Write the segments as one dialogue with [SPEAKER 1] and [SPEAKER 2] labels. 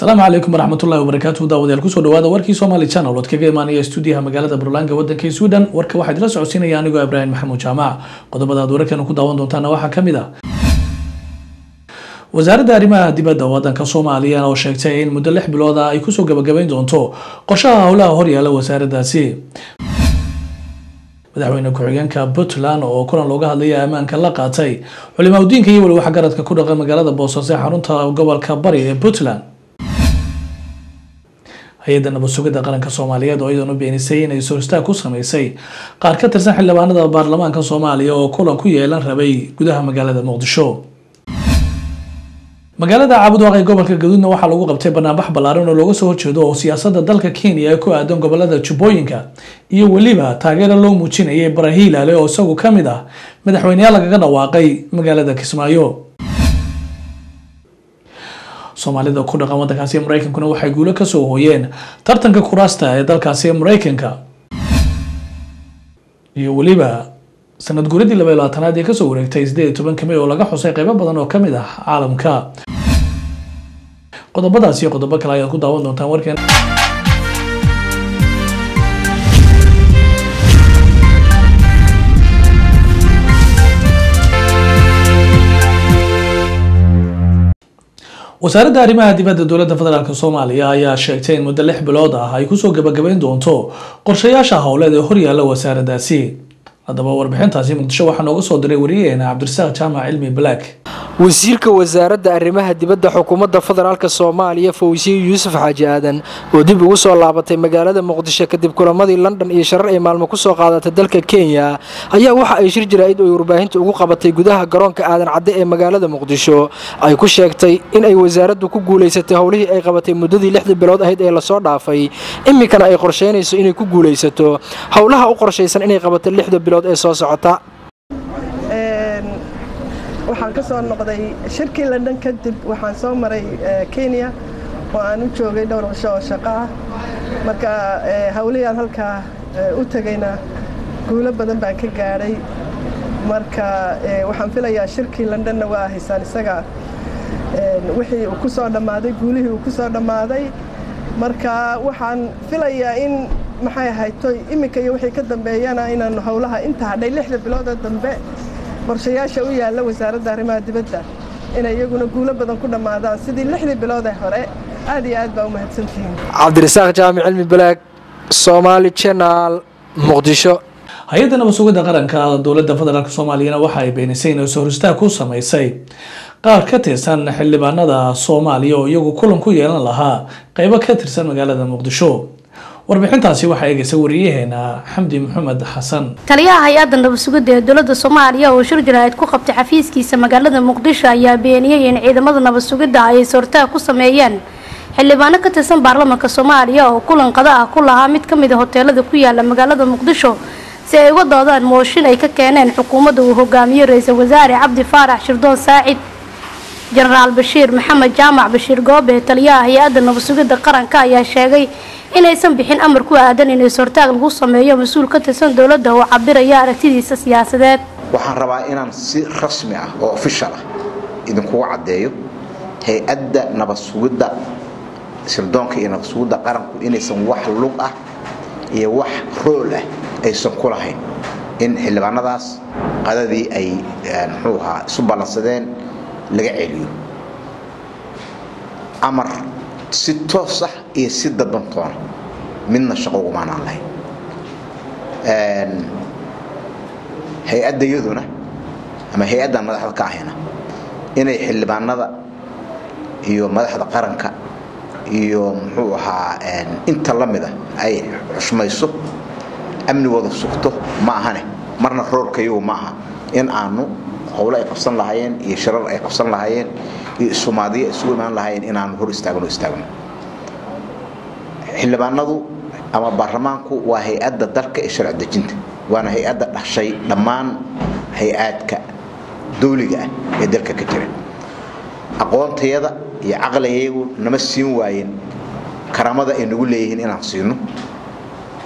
[SPEAKER 1] asalaamu calaykum waraxmatullahi wabarakaatu daawadayaal kusoo dhawaada warkii somaali channel ood kaga imaanaya stuudiyaha magaalada burlaanka wadanka sweden warka waxaa idila socodsiinaya anigoo ibraahim maxamuud jaamac qodobada aad wararkeena ku daawan doontaana waxaa kamid ah wasaaradda arrimaha dibadda wadanka soomaaliya oo sheegtay in muddo lix bilood ah ay kusoo gabagabayn doonto qorshaha howlaha horyaala wasaaraddaasi madaxweyne ku-xigeenka puntland oo kulan looga hadlaya ammaanka la qaatay culimaadudiinka iyo weli waxgaradka ku dhaqan magaalada boosaaso ee xarunta gobolka bari ee puntland hay-adda nabad sugidda qaranka soomaaliyeed oo iyadan u beenisay inay soristaag ku sameysay qaar ka tirsan xildhibaanada baarlamaanka soomaaliya oo kulan ku yeelan rabay gudaha magaalada muqdisho magaalada caabudwaaq ee gobolka gaduudna waxaa lagu qabtay banaanbax ballaaran oo looga soo horjeedo oo siyaasadda dalka kenya ee ku aadan gobolada jubbooyinka iyo weliba taageero loo muujinayay barahiilale oo isagu ka mid ah madaxweyneyaal lagaga dhawaaqay magaalada kismaayo soomaalida ku dhaqan wadankaasi mareykankuna waxay guulo kasoo hooyeen tartanka kuraasta ee dalkaasi mareykanka iyo weliba sanad guuradii laba iyo labaatanaad ee kasoo wareegtay sideed iyo tobanka may oo laga xusay qeybo badan oo kamid ah caalamka qodobadaas iyo qodobo kale ayaad ku daawan doontaan warkeen wasaaradda arrimaha dibadda dowladda federaalk soomaaliya ayaa sheegtay in muddo lix bilood ah ay kusoo gabagabayn doonto qorshayaasha howleed ee horyaala wasaaraddaasi haddaba warbixintaasi muqdisho waxaa nooga soo diray wariyaheena cabdirasaaq jaamac cilmi black
[SPEAKER 2] wasiirka wasaaradda arrimaha dibadda xukuumadda federaalk soomaaliya fawsiye yuusuf xaaji aadan oo dib ugu soo laabatay magaalada muqdisho kadib kulamadii london iyo sharar ay maalmo kusoo qaadatay dalka kenya ayaa waxa ay shir jaraa'id oo warbaahinta ugu qabatay gudaha garoonka aadan cadde ee magaalada muqdisho ay ku sheegtay in ay wasaaraddu ku guulaysatay howlihii ay qabatay muddadii lixdii bilood ahayd ee lasoo dhaafay iminkana ay qorsheynayso inay ku guulaysato howlaha u qorshaysan inay qabato lixda bilood ee soo socota
[SPEAKER 3] waxaan ka soo noqday shirkii london kadib waxaan soo maray kenya oo aan u joogay dhowr cisho oo shaqo ah marka hawlihii halkaa u tegayna guulo badan baan ka gaadhay marka waxaan filayaa shirkii londonna waa haysaan isaga wixii uu ku soo dhammaaday guulihii uu ku soo dhammaaday marka waxaan filayaa in maxay ahaytoy iminka iyo wixii ka dambeeyana inaanu howlaha inta hadhay lixda biloodoo dambe qorshayaasha u yaalla wasaaradda arrimaha dibadda inay iyaguna guulo badan ku dhammaadaan sidii lixdii bilood ee hore aad iyo aad baa u mahadsantihiin
[SPEAKER 2] cabdirasaaq jaamic cilmi balaag somaali channel muqdisho
[SPEAKER 1] hay-adda nabad sugidda qaranka dowladda federaalk soomaaliyana waxa ay beenisay inay soristaag ku sameysay qaar ka tirsan xildhibaanada soomaaliya oo iyagu kulan ku yeelan lahaa qeybo ka tirsan magaalada muqdisho warbixintaasi waxaa eegaysa wariyaheena xamdi maxamed xasan
[SPEAKER 4] taliyaha hay-adda nabad sugidda ee dowladda soomaaliya oo shir jaraa'id ku qabtay xafiiskiisa magaalada muqdisho ayaa beeniyey in ciidamada nabad sugidda ay sortaag ku sameeyeen xildhibaano ka tirsan baarlamaanka soomaaliya oo kulan qada ah ku lahaa mid ka mid a hoteelada ku yaala magaalada muqdisho si ay uga doodaan mooshin ay ka keeneen xukuumadda uu hogaamiyo ra-iisul wasaare cabdi faarax shirdoon saacid jenaraal bashiir maxamed jaamac bashiir goobe taliyaha hay-adda nabad sugidda qaranka ayaa sheegay inaysan bixin amar ku aadan in sortaag lagu sameeyo mas-uul ka tirsan dowladda oo cabiraya aragtidiisa siyaasadeed
[SPEAKER 5] waxaan rabaa inaan si rasmi ah oo ofishal ah idinkugu caddeeyo hay-adda nabad sugidda sirdoonka iyo nabad sugidda qaranku inaysan wax lug ah iyo wax rool ah aysan ku lahayn in xildhibaanadaas qadadii ay muxuu ahaa isu ballansadeen laga celiyo amar si toos ah iyo si dabantoona midna shaqo ugumaanaan lahayn hay-adda yaduna ama hay-addan madaxda ka ahayna inay xildhibaanada iyo madaxda qaranka iyo muxuu ahaa inta la mida ay xushmayso amnigooda sugto ma ahane marna roorkayagu ma aha in aanu howlo ay qabsan lahaayeen iyo shirar ay qabsan lahaayeen iyo isumaadiyo isugu imaan lahaayeen inaanu hor istaagno istaagno xildhibaanadu ama baarlamaanku waa hay-adda dalka ee sharci dejinta waana hay-adda dhashay dhammaan hay-aadka dawliga ah ee dalka ka jira aqoontayada iyo caqligayagu nama siin waayeen karaamada ay nagu leeyihiin inaan siino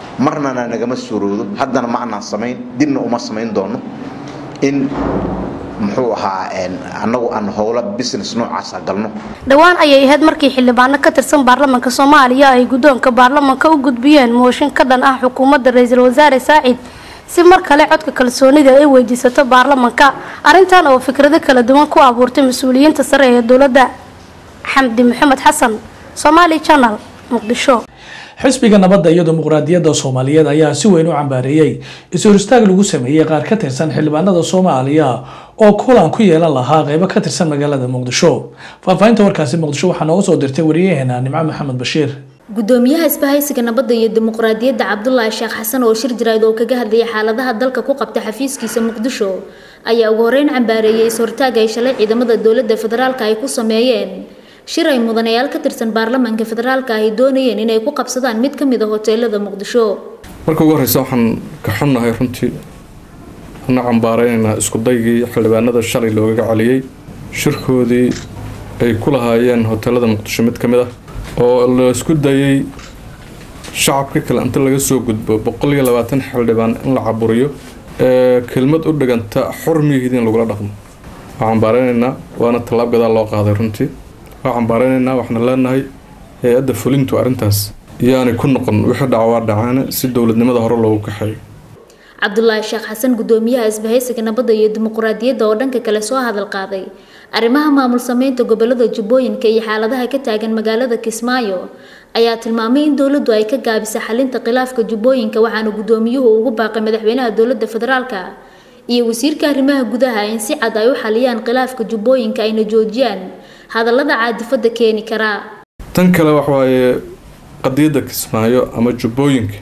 [SPEAKER 5] marnana nagama suuroodo haddana ma anaan samayn dibna uma samayn doono in muxuu ahaa annagu aan howlo business noocaasa galno
[SPEAKER 4] dhowaan ayay ahayd markii xildhibaano ka tirsan baarlamaanka soomaaliya ay guddoonka baarlamaanka u gudbiyeen mooshin ka dhan ah xukuumadda ra-iisul wasaare saacid si mar kale codka kalsoonida ay weydiisato baarlamaanka arrintan oo fikrado kala duwan ku abuurtay mas-uuliyiinta sare ee dowladda xamdi maxamed xasan somaali channel muqdisho
[SPEAKER 1] xisbiga nabadda iyo dimuqraadiyadda soomaaliyeed ayaa si weyn u cambaareeyey is-hor istaag lagu sameeyey qaar ka tirsan xildhibaanada soomaaliya oo kulan ku yeelan lahaa qeybo ka tirsan magaalada muqdisho faahfaahinta warkaasi muqdisho waxaa nooga soo dirtay wariyaheena nimco maxamed bashiir
[SPEAKER 6] gudoomiyaha isbahaysiga nabadda iyo dimuqraadiyadda cabdulaahi sheekh xasan oo shir jirayd oo kaga hadlayay xaaladaha dalka ku qabta xafiiskiisa muqdisho ayaa ugu horeyn cambaareeyay is-hortaag ay shalay ciidamada dowladda federaalka ay ku sameeyeen shir ay mudanayaal ka tirsan baarlamaanka federaalka ay doonayeen inay ku qabsadaan mid ka mid a hoteelada muqdisho
[SPEAKER 7] marka ugu horreysa waxaan ka xunnahay runtii una cambaaraynaynaa iskudaygii xildhibaanada shalay loogaga celiyey shirkoodii ay ku lahaayeen hoteelada muqdisho mid ka mid ah oo la isku dayay shacabka kale inta laga soo gudbo boqol iyo labaatan xildhibaan in la caburiyo ee kelmad u dhiganta xurmigiidin lagula dhaqmo waa cambaaraynaynaa waana tallaab gadaal loo qaaday runtii waa cambaaraynaynaa waxaana leenahay hay-adda fulintu arrintaas yaanay ku noqon wixii dhacwaa dhacaana si dowladnimada hore loogu kaxeeyo
[SPEAKER 6] cabdulaahi sheekh xasan gudoomiyaha isbahaysiga nabadda iyo dimuqraadiyadda oo dhanka kale soo hadal qaaday arrimaha maamul sameynta gobolada jubbooyinka iyo xaaladaha ka taagan magaalada kismaayo ayaa tilmaamay in dowladdu ay ka gaabisay xalinta khilaafka jubbooyinka waxaana gudoomiyuhu ugu baaqay madaxweynaha dowladda federaalka iyo wasiirka arrimaha gudaha in si cad ay u xaliyaan khilaafka jubbooyinka ayna joojiyaan hadallada caadifada keeni karaa
[SPEAKER 7] tan kale waxawaaye qadiyadda kismaayo ama jubbooyinka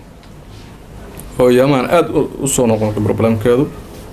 [SPEAKER 7] oo yamaan aada u soo noqnoqday broblemkeedu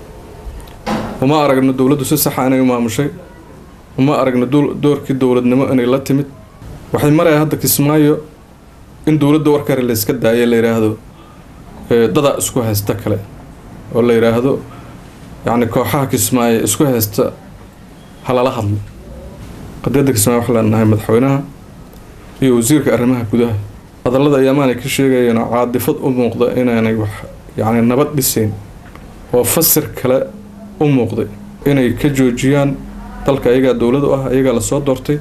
[SPEAKER 7] uma aragno dowladdu si saxa inay u maamushay uma aragno doorkii dowladnimo inay la timid waxay maraya hadda kismaayo in dowladda warkare la iska daaya la yidhaahdo dadaa isku haysta kale oo la yidhaahdo yacni kooxaha kismaayo isku haysta halala hadlo qadiyadda kismaayo waxaa leenahay madaxweynaha iyo wasiirka arrimaha gudaha hadallada ayaamaanay ka sheegayeen oo caadifad u muuqda inaanay wax yacni nabad dhisayn oo fasir kale u muuqday inay ka joojiyaan dalka ayagaa dowlad u ah ayagaa lasoo doortay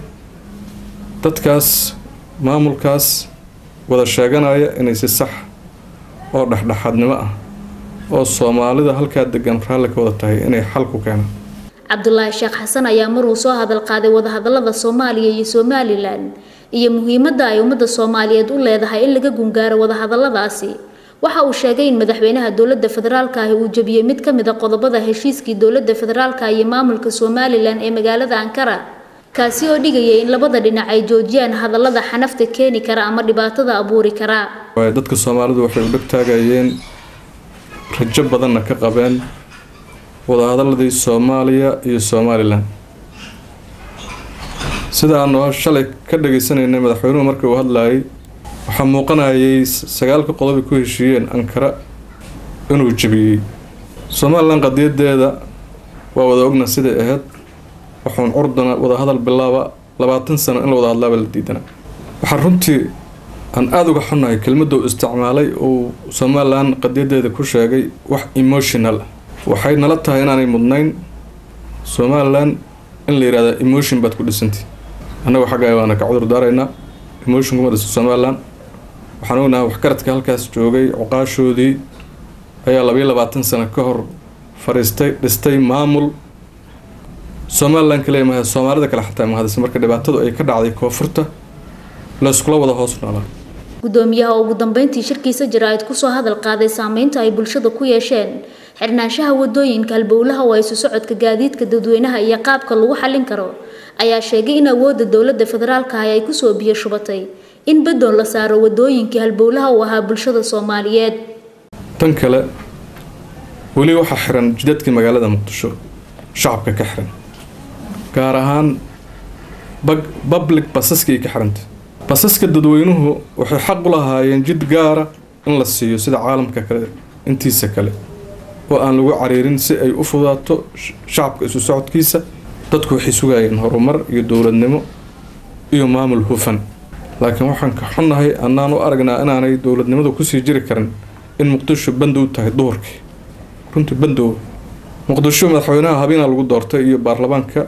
[SPEAKER 7] dadkaas maamulkaas wada sheeganaya inay si sax oo dhexdhexaadnimo ah oo soomaalida halkaa degan raalli ka wada tahay inay xal ku keenaan
[SPEAKER 6] cabdulaahi sheekh xasan ayaa maruu soo hadal qaaday wadahadalada soomaaliya iyo somalilan iyo muhiimadda ay ummadda soomaaliyeed u leedahay in laga gungaaro wadahadaladaasi waxa uu sheegay in madaxweynaha dowladda federaalka ahi uu jebiyey mid ka mid a qodobada heshiiskii dowladda federaalka iyo maamulka somalilan ee magaalada ankara kaasi oo dhigayay in labada dhinac ay joojiyaan hadallada xanafta keeni kara ama dhibaatada abuuri kara
[SPEAKER 7] dadka soomaalidu waxay u dheg taagayeen rajo badanna ka qabeen wadahadaladii soomaaliya iyo somalilan sida aanu shalay ka dhageysanaynay madaxweynuhu markii uu hadlayay waxaa muuqanayay sagaalka qodob ay ku heshiiyeen ankara inuu jebiyey somalilan qadiyadeeda waa wada ogna siday ahayd waxuun curdana wadahadal bilaaba labaatan sano in la wada hadlaaba la diidana waxaa runtii aan aada uga xunnahay kelmadda uu isticmaalay uu somalilan qadiyadeeda ku sheegay wax emotional waxay nala tahay inaanay mudnayn somalilan in la yihahda emotion baad ku dhisantay annagu xaggaa waana ka cudur daaraynaa emotion kuma dhiso somalilan waxaan ognahay waxgaradka halkaas joogay cuqaashoodii ayaa labayo labaatan sano ka hor fariistay dhistay maamul somalilan kaliya maha soomaalida kale xataa mahadisa marka dhibaatadu ay ka dhacday koonfurta layskula wada hoos noolaa
[SPEAKER 6] gudoomiyaha oo ugu dambeyntii shirkiisa jaraa'id kusoo hadal qaaday saameynta ay bulshada ku yeesheen xirnaanshaha wadooyinka halbowlaha oo isu socodka gaadiidka dadweynaha iyo qaabka lagu xallin karo ayaa sheegay in awoodda dowladda federaalka ah ay kusoo biyo shubatay in bedoon la saaro wadooyinkii halbowlaha u ahaa bulshada soomaaliyeed
[SPEAKER 7] tan kale weli waxaa xiran jidadkii magaalada muqdisho shacabka ka xiran gaar ahaan public basaskii ka xirantay basaska dadweynuhu waxay xaq u lahaayeen jid gaara in la siiyo sida caalamka kale intiisa kale oo aan lagu cariirin si ay u fudaato shacabka isu socodkiisa dadku waxay sugayeen horumar iyo dowladnimo iyo maamul hufan laakiin waxaan ka xunnahay annaan u aragnaa inaanay dowladnimadu kusii jiri karin in muqdisho bandow tahay duhurkii runtii bandow muqdisho madaxweynaha habeena lagu doortay iyo baarlamaanka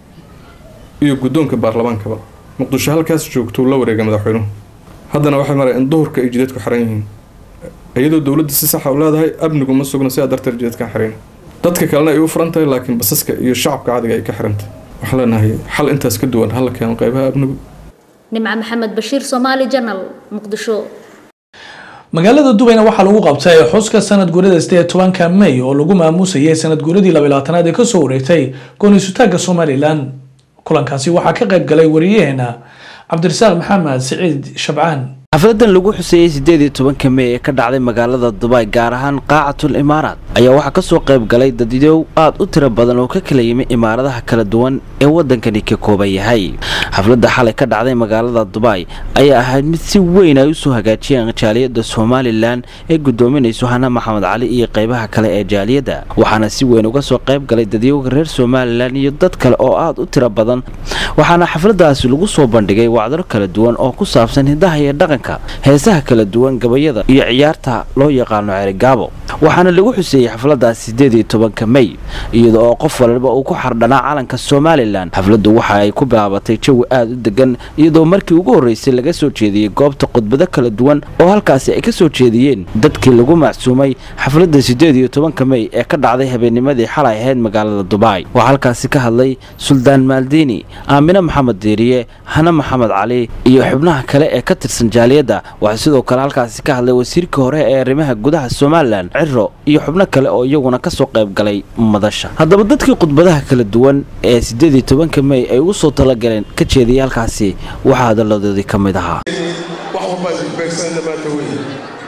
[SPEAKER 7] iyo guddoonka baarlamaankaba muqdisho halkaas joogtou la wareegay madaxweynuhu haddana waxay mareen in duhurka ay jideedku xiran yihiin iyadoo dowladda si saxa u leedahay amnigu ma sugna sidaa darteed jideedkan xiran dadka kalena ay u furan tahay laakiin basaska iyo shacabka caadiga ay ka xirantahay waxaan leenahay xal intaas ka duwan hala keeno qeybaha amnigu
[SPEAKER 6] nimco maxamed bashiir soomaali janal muqdisho
[SPEAKER 1] magaalada dubayna waxaa lagu qabtay xuska sanad guurada sideed iyo tobanka may oo lagu maamuusayay sanad guuradii labaalaatanaad ee kasoo wareegtay gooniisutaagga somalilan kulankaasi waxaa ka qayb galay wariyaheena cabdirasaaq maxamed siciid shabcaan
[SPEAKER 8] xafladan lagu xuseeyey sideed iyo tobanka mey ee ka dhacday magaalada dubai gaar ahaan qaacatul imaaraat ayaa waxaa kasoo qayb galay dadyow aad u tiro badan oo ka kala yimi imaaradaha kala duwan ee wadankani ka kooban yahay xafladda xalay ka dhacday magaalada dubai ayaa ahayd mid si weyn ay usoo hagaajiyeen jaaliyadda somalilan ee gudoominayso hana maxamed cali iyo qeybaha kale ee jaaliyadda waxaana si weyn uga soo qayb galay dadyowga reer somalilan iyo dad kale oo aad u tiro badan waxaana xafladaasi lagu soo bandhigay wacdaro kala duwan oo ku saabsan hidaha iyo dhaqanka heesaha kala duwan gabayada iyo ciyaarta loo yaqaano cerigaabo waxaana lagu xuseeyey xafladaas sideed iyo tobanka mey iyada oo qof walba uu ku xardhanaa calanka somalilan xafladdu waxa ay ku bilaabatay jawi aada u degan iyadoo markii ugu horreysay laga soo jeediyey goobta khudbado kala duwan oo halkaasi ay ka soo jeediyeen dadkii lagu macsuumay xafladda sideed iyo tobanka mey ee ka dhacday habeennimadii xalay ahayd magaalada dubai waxaa halkaasi ka hadlay suldaan maaldiini aamine maxamed diiriye hane maxamed cali iyo xubnaha kale ee ka tirsan jaaliyadda waxaa sidoo kale halkaasi ka hadlay wasiirkii hore ee arrimaha gudaha somalilan ciro iyo xubno kale oo iyaguna kasoo qayb galay madasha haddaba dadkii khudbadaha kala duwan ee sideed iyo tobanka mey ay ugu soo talagaleen ka jeediyay halkaasi waxaa hadalladoodii ka mid ahaa
[SPEAKER 9] wax walba isbeegsanayna maanta weeye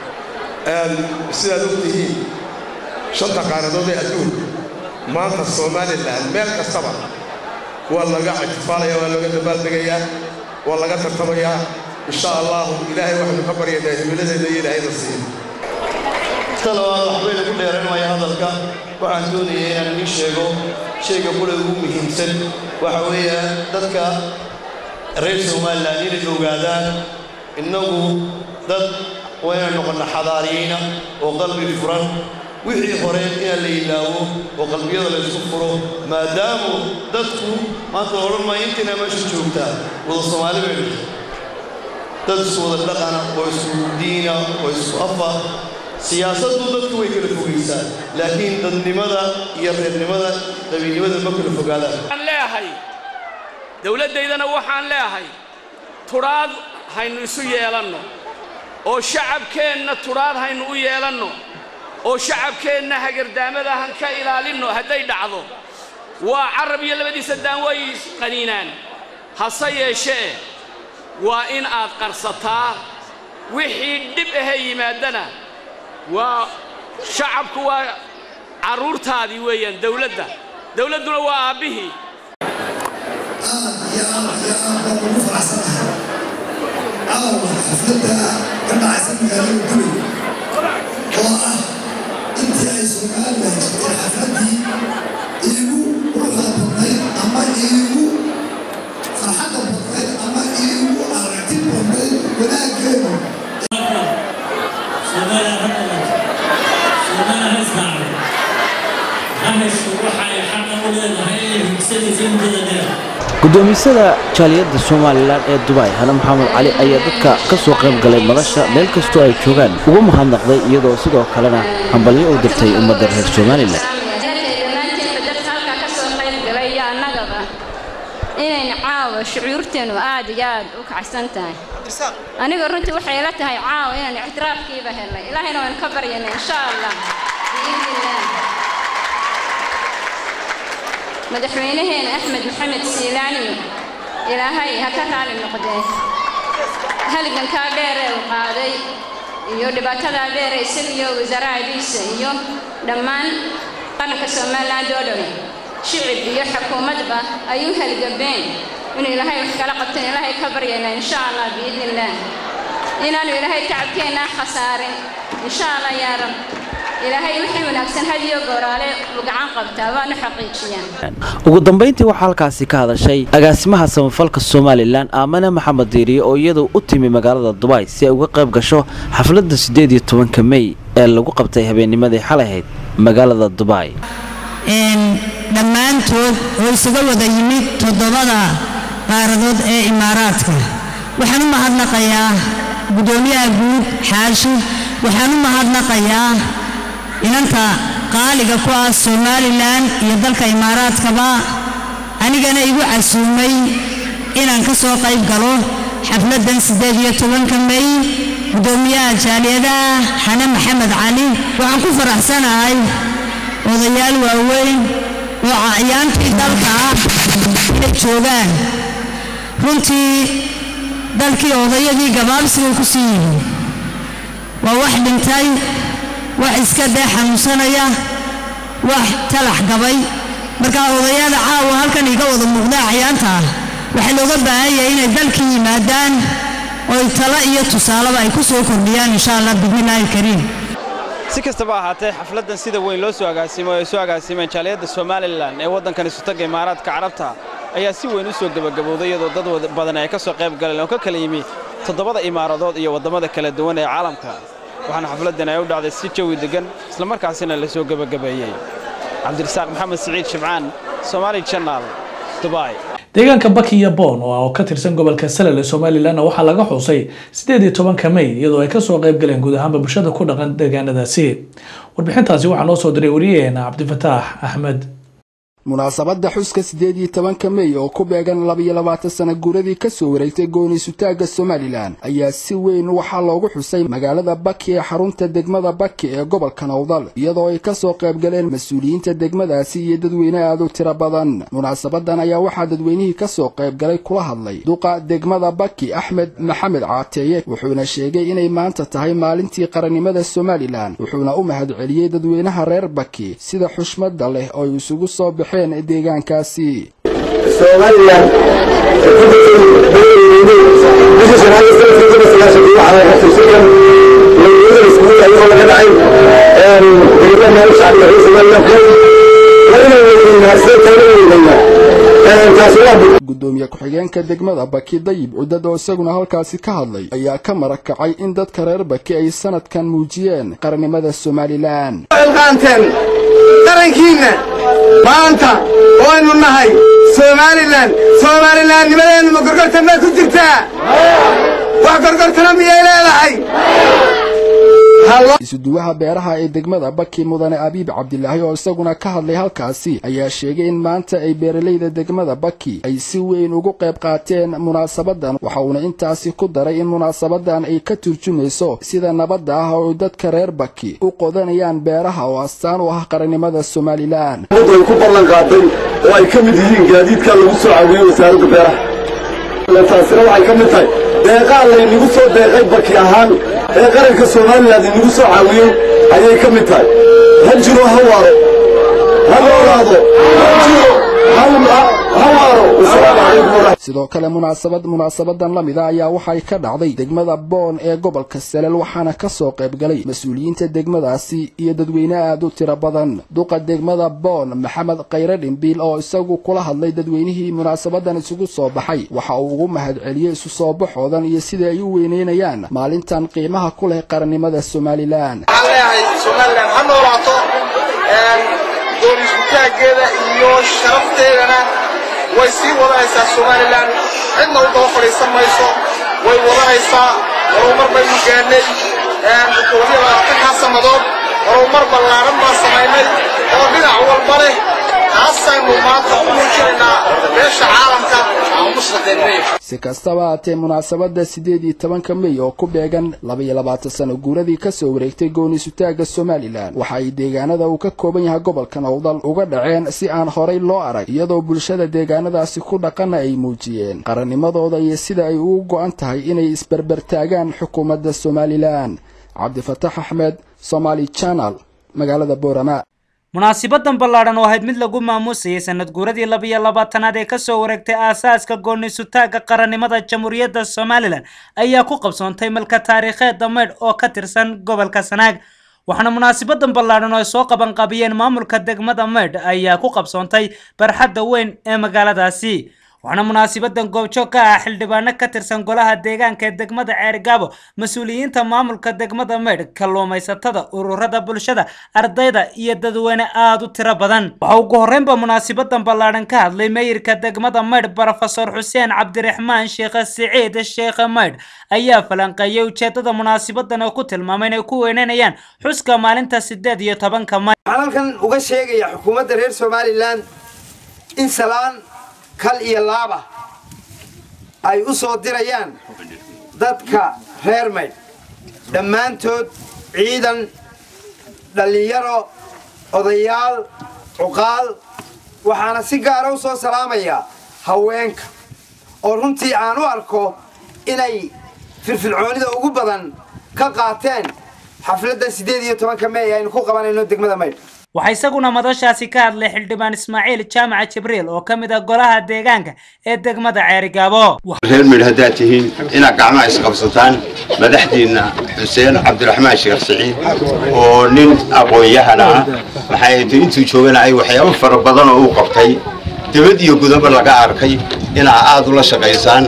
[SPEAKER 9] sidaad og tihiin shanta qaaradood ee adduunka maanta somalilan meel kastaba waa laga ictifaalaya waa laga dabaaldegayaa waa laga tartamayaa insha allahu ilaahay waxaynu ka baryaynaa himiladeeda iyo ilaahayna siiya
[SPEAKER 10] talabaad waxbay lagu dheeranmaya hadalka waxaan doonayay inaan idiin sheego shayga qura ugu muhiimsan waxa weeye dadka reer somalilan inay ogaadaan innagu dad waa inaan noqonna xadaariyiina oo qalbi furan wixii hore inaan la ilaawo oo qalbiyada la isku furo maadaamu dadku maanta la odhan maayo intiina meesha joogtaa wada soomaali bay dhashay dad isku wada dhaqana oo isku diina oo isku afa siyaasaddu dadku way kala fogaysaa laakiin dadnimada iyo reernimada qabiilnimada ma kala fogaadaan
[SPEAKER 11] waxaan leeyahay dowladdaydana waxaan leeyahay tudhaad haynu isu yeelanno oo shacabkeenna tudhaad haynu u yeelanno oo shacabkeenna hagardaamada han ka ilaalinno hadday dhacdo waa carab iyo labadiisa daan way qaniinaan hase yeeshee waa in aad qarsataa wixii dhib ahee yimaadana waa shacabku waa carruurtaadii weeyaan dawladda dawladduna waa aabbihii
[SPEAKER 12] caawa xafladda ka dhacaysa magaalada guri oo ah intii ay somalilan jirtay xafladdii iigu quruxda badnayd ama iigu farxadda badnayd ama iigu aragti badnayd wanaaggeedu
[SPEAKER 8] gudoomisada jaaliyadda somalilan ee dubai hane maxamed cali ayaa dadka ka soo qayb galay madasha meel kastoo ay joogaan ugu mahadnaqday iyadoo sidoo kalena hambalyo u dirtay ummadda reer somalilan
[SPEAKER 13] inayna caawa shucuurteenu aad iyo aad u kacsan tahay aniga runtii waxay ila tahay caawa inaan ictiraafkiiba helnay ilaahayna waan ka baryanay insha allah biidnillaah madaxweynaheena axmed maxamed siilaani ilaahay ha ka raali noqdee halgankaa dheeree uu qaaday iyo dhibaatadaa dheere isagiyo wasaarahadiisa iyo dhammaan qaranka somaliland oo dhan shicib iyo xukuumadba ay u halgabeen inuu ilaahay wax kala qabteen ilaahay ka baryayna insha allah biidnillaah inaanu ilaahay tacabkeennaa khasaarin insha allah yaa rab ilaahay wixii wanaagsan hadiyo gooraale uu gacan qabtaa waanu xaqiijiyaan
[SPEAKER 8] ugu dambayntii waxaa halkaasi ka hadashay agaasimaha samafalka somalilan aamane maxamed diiriye oo iyadu u timi magaalada dubai si ay uga qayb gasho xafladda siddeed iyo tobanka mey ee lagu qabtay habeennimadii xalay ahayd magaalada dubai
[SPEAKER 14] dhammaantood oo isaga wada yimid toddobada qaaradood ee imaaraadka waxaan u mahadnaqayaa guddoomiyaha guud xaashi waxaan u mahadnaqayaa inanta qaaliga ku ah somalilan iyo dalka imaaraadkaba anigana igu casuumay inaan ka soo qayb galo xafladdan siddeed iyo tobanka may guddoomiyaha jaaliyadaha xane maxamed cali waxaan ku faraxsanahay odayaal waaweyn oo acyaantii dalka ah inay joogaan runtii dalkii odayadii gabaabsigay ku sii yihiin waa wax dhintay wax iska dee xanuunsanaya wax talax gabay markaa odayaada caawa halkan iga wada muuqda acyaanta ah waxaa looga baahan yahay inay dalkii yimaadaan oy talo iyo tusaaleba ay ku soo kordhiyaan insha allah bismillaahi kariim
[SPEAKER 15] si kastaba ahaatee xafladdan sida weyn loo soo agaasimo ay soo agaasimeen jaaliyadda somalilan ee waddankan isutaga imaaraadka carabta ayaa si weyn u soo gebagabowday iyadoo dad badan ay ka soo qayb galeen oo ka kala yimi toddobada imaaradood iyo waddamada kala duwan ee caalamka waxaana xafladdan ay u dhacday si jawi deggan islamarkaasina la soo gebagabeeyey cabdirasaaq maxamed siciid shibcaan somaali janal dubai
[SPEAKER 1] deegaanka baki iyo boon oo ka tirsan gobolka salal ee somalilanna waxaa laga xuusay sideed iyo tobanka may iyadoo ay kasoo qayb galeen guud ahaanba bulshada ku dhaqan deegaanadaasi warbixintaasi waxaa noo soo diray wariyaheena cabdifataax axmed
[SPEAKER 16] munaasabadda xuska siddeed iyo tobanka mey oo ku beegan labayo labaatan sana guuradii ka soo wareegtay gooni-sutaagga somalilan ayaa si weyn waxaa loogu xusay magaalada baki ee xarunta degmada baki ee gobolka nowdal iyadoo ay ka soo qayb galeen mas-uuliyiinta degmadaasi iyo dadweyne aad u tiro badan munaasabadan ayaa waxaa dadweynihii ka soo qayb galay kula hadlay duqa degmada baki axmed maxamed caateeye wuxuuna sheegay inay maanta tahay maalintii qarannimada somalilan wuxuuna u mahadceliyey dadweynaha reer baki sida xushmadda leh oo ay isugu soo baxeen deegaankaasi
[SPEAKER 17] somalilan bishii shanaad ee sanadkii kun iyo sagaashankii waxaa la xasuusiyan lawyada iskuul ayagoo laga dhacay degmada meel shacbiga reer somalilan ku labada weyneynaa sida tawla weyneynaa taasi waa
[SPEAKER 16] gudoomiye ku-xigeenka degmada baki dayib cudad oo isaguna halkaasi ka hadlay ayaa ka marakacay in dadka reer baki ay sanadkan muujiyeen qarannimada somalilan
[SPEAKER 18] qaanteen qarankiinna maanta waynu nahay somalilan soomalilannimadeennu ma gorgortan baa ku jirtaa wax gorgortana miyay leedahay
[SPEAKER 16] isuduwaha beeraha ee degmada baki mudane abiib cabdilaahi oo isaguna ka hadlay halkaasi ayaa sheegay in maanta ay beeralayda degmada baki ay si weyn ugu qayb qaateen munaasabadan waxa uuna intaasi ku daray in munaasabadan ay ka turjumayso sida nabadda ah oo dadka reer baki u qodanayaan beeraha oo astaan u ah qarannimada somalilan
[SPEAKER 17] ay ku ballan qaaday oo ay ka mid yihiin gaadiidka lagu soo caawiyey wasaaradda beeraha taasina waxay ka mid tahay deeqaa laynagu soo deeqay baki ahaan ee qaranka somalilan inagu soo caawiyey ayay ka mid tahay ha jiro ha waaro ha noolaado ha jiro ha waaro wasalaamu calaykum waraxmat
[SPEAKER 16] sidoo kale munaasabad munaasabadan la mida ayaa waxay ka dhacday degmada boon ee gobolka salel waxaana ka soo qayb galay mas-uuliyiinta degmadaasi iyo dadweyne aad u tiro badan duqa degmada boon maxamed khayre dhimbiil oo isagu kula hadlay dadweynihii munaasabadan isugu soo baxay waxa uu ugu mahadceliyey isu soo baxoodan iyo sida ay u weyneynayaan maalintan qiimaha ku leh qarannimada somalilan
[SPEAKER 18] waxaan leeyahay somalilan ha noolaato doonisutaaggeeda iyo sharafteedana way sii wadanaysaa somalilan cidna u daba fadhiisan mayso way wadanaysaa horumar baynu gaadhnay koobiyo labaatankaa sannadood horumar ballaaran baan samaynay oo dhinac walba leh taasaynu maanta u muujinaynaa beesha caalamka aan ku shaqaynay
[SPEAKER 16] si kastaba haatee munaasabadda siddeed iyo tobanka mey oo ku beegan labaiyo labaatan sano guuradii ka soo wareegtay gooni-sutaagga somalilan waxa ay deegaanada uu ka kooban yahay gobolka nowdal uga dhaceen si aan horay loo arag iyadoo bulshada deegaanadaasi ku dhaqana ay muujiyeen qarannimadooda iyo sida ay ugu go'an tahay inay isberbertaagaan xukuumadda somalilan cabdifatax axmed somaali janal magaalada boorama
[SPEAKER 19] munaasibadan ballaadhan oo ahayd mid lagu maamuusayay sanad guuradii labiyo labaatanaad ee kasoo wareegtay aasaaska gooni-sutaagga qarannimada jamhuuriyadda somalilan ayaa ku qabsoontay malka taariikheedda maydh oo ka tirsan gobolka sanaag waxaana munaasibadan ballaadhan oo ay soo qabanqabiyeen maamulka degmada maydh ayaa ku qabsoontay barxadda weyn ee magaaladaasi waxaana munaasabadan goobjoog ka ah xildhibaano ka tirsan golaha deegaanka ee degmada ceerigaabo mas-uuliyiinta maamulka degmada maydh kalluumaysatada ururada bulshada ardayda iyo dadweyne aada u tiro badan waxa ugu horreynba munaasabadan ballaadhan ka hadlay meyirka degmada maydh brofesor xuseen cabdiraxmaan sheekhe siciid sheekhe maydh ayaa falanqeeyay ujeedada munaasabadan oo ku tilmaamay inay ku weynanayaan xuska maalinta sideed iyo tobanka may
[SPEAKER 20] waxaan halkan uga sheegaya xukuumadda reer somalilan in salaan kal iyo laaba ay u soo dirayaan dadka reer maydh dhammaantood ciidan dhallinyaro odayaal cuqaal waxaana si gaara u soo salaamayaa haweenka oo runtii aan u arko inay firfircoonida ugu badan ka qaateen xafladda siddeed iyo tobanka mey aynu ku qabanayno degmada maydh
[SPEAKER 19] waxaa isaguna madashaasi ka hadlay xildhibaan ismaaciil jaamaca jibriil oo ka mid ah golaha deegaanka ee degmada ceerigaabo
[SPEAKER 21] reer maydh haddaad tihiin inaad gacmaha isqabsataan madaxdiinna xuseen cabdiraxmaan sheekh siciid oo nin aqoon-yahana ah maxay ahayd intuu joogana ay waxyaabo fara badan oo uu qabtay dibad iyo gudaba laga arkay inaa aad ula shaqaysaan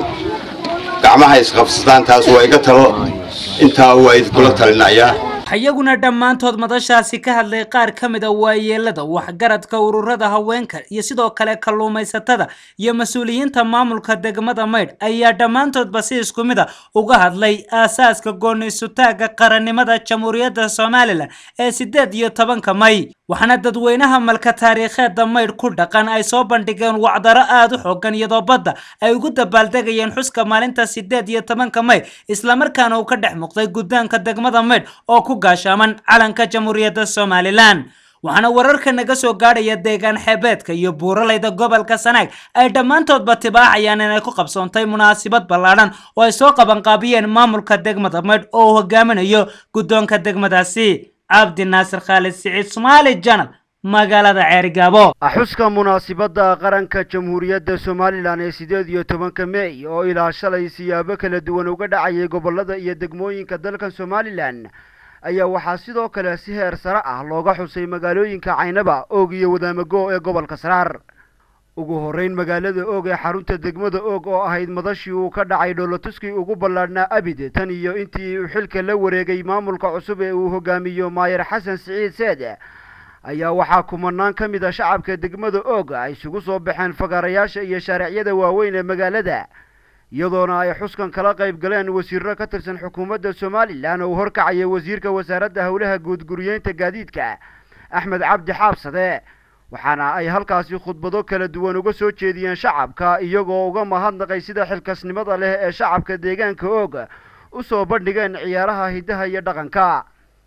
[SPEAKER 21] gacmaha isqabsataan taas waa iga talo intaa waa idinkula talinayaa
[SPEAKER 19] iyaguna dhammaantood madashaasi ka hadlay qaar ka mid a waayeelada waxgaradka ururada haweenka iyo sidoo kale kalluumaysatada iyo mas-uuliyiinta maamulka degmada maydh ayaa dhammaantoodba si isku mid a uga hadlay aasaaska gooni-sutaaga qarannimada jamhuuriyadda somalilan ee sideed iyo tobanka may waxaana dadweynaha malka taariikheedda maydh ku dhaqan ay soo bandhigeen wacdaro aada u xoogan iyadoo badda ay ugu dabaaldegayeen xuska maalinta sideed iyo tobanka may islamarkaana uu ka dhex muuqday guddaanka degmada maydh oo ku gaashaaman calanka jamhuuriyadda somalilan waxaana wararka naga soo gaadhaya deegaan xeebeedka iyo buuralayda gobolka sanaag ay dhammaantoodba tibaaxayaan inay ku qabsoontay munaasabad ballaadhan oo ay soo qabanqaabiyeen maamulka degmada maydh oo uu hogaaminayo guddoonka degmadaasi cabdi naasir khaalid siciid somaali janal magaalada ceerigaabo
[SPEAKER 22] xuska munaasibadda qaranka jamhuuriyadda somalilan ee sideed iyo tobanka mey oo ilaa shalay siyaabo kala duwan uga dhacayay gobollada iyo degmooyinka dalka somalilan ayaa waxaa sidoo kale si heer sare ah looga xusay magaalooyinka caynaba oog iyo wadaamago ee gobolka saraar ugu horreyn magaalada oog ee xarunta degmada oog oo ahayd madashii uu ka dhacay dhoolotuskii ugu ballaadhnaa abid tan iyo intii uu xilka la wareegay maamulka cusub ee uu hogaamiyo maayer xasan siciid seed ayaa waxaa kumanaan ka mid a shacabka degmada oog ay isugu soo baxeen fagaarayaasha iyo shaaricyada waaweyn ee magaalada iyadoona ay xuskan kala qayb galeen wasiirro ka tirsan xukuumadda somalilan oo uu horkacaya wasiirka wasaaradda howlaha guudguriyeynta gaadiidka axmed cabdi xaabsade waxaana ay halkaasi khudbado kala duwan uga soo jeediyeen shacabka iyagoo uga mahadnaqay sida xilkasnimada leh ee shacabka deegaanka oog u soo bandhigeen ciyaaraha hiddaha iyo dhaqanka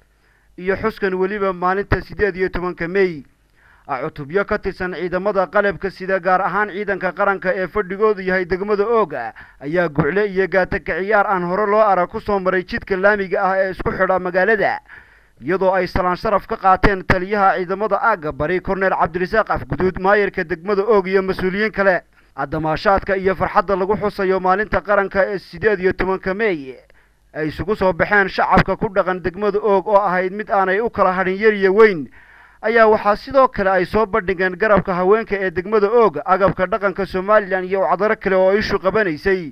[SPEAKER 22] iyo xuskan weliba maalinta siddeed iyo tobanka mey cutubyo ka tirsan ciidamada qalabka sida gaar ahaan ciidanka qaranka ee fadhigoodu yahay degmada ooga ayaa gucle iyo gaataka ciyaar aan hore loo arag ku soo maray jidka laamiga ah ee isku xidha magaalada iyadoo ay salaan sharaf ka qaateen taliyaha ciidamada aagga bari korneel cabdirasaaq afguduud maayarka degmada oog iyo mas-uuliyiin kale damaashaadka iyo farxadda lagu xusayo maalinta qaranka ee siddeed iyo tobanka mey ay isugu soo baxeen shacabka ku dhaqan degmada oog oo ahayd mid aanay u kala hadhin yar iyo weyn ayaa waxaa sidoo kale ay soo bandhigeen garabka haweenka ee degmada oog agabka dhaqanka somalilan iyo wacdaro kale oo ishu qabanaysay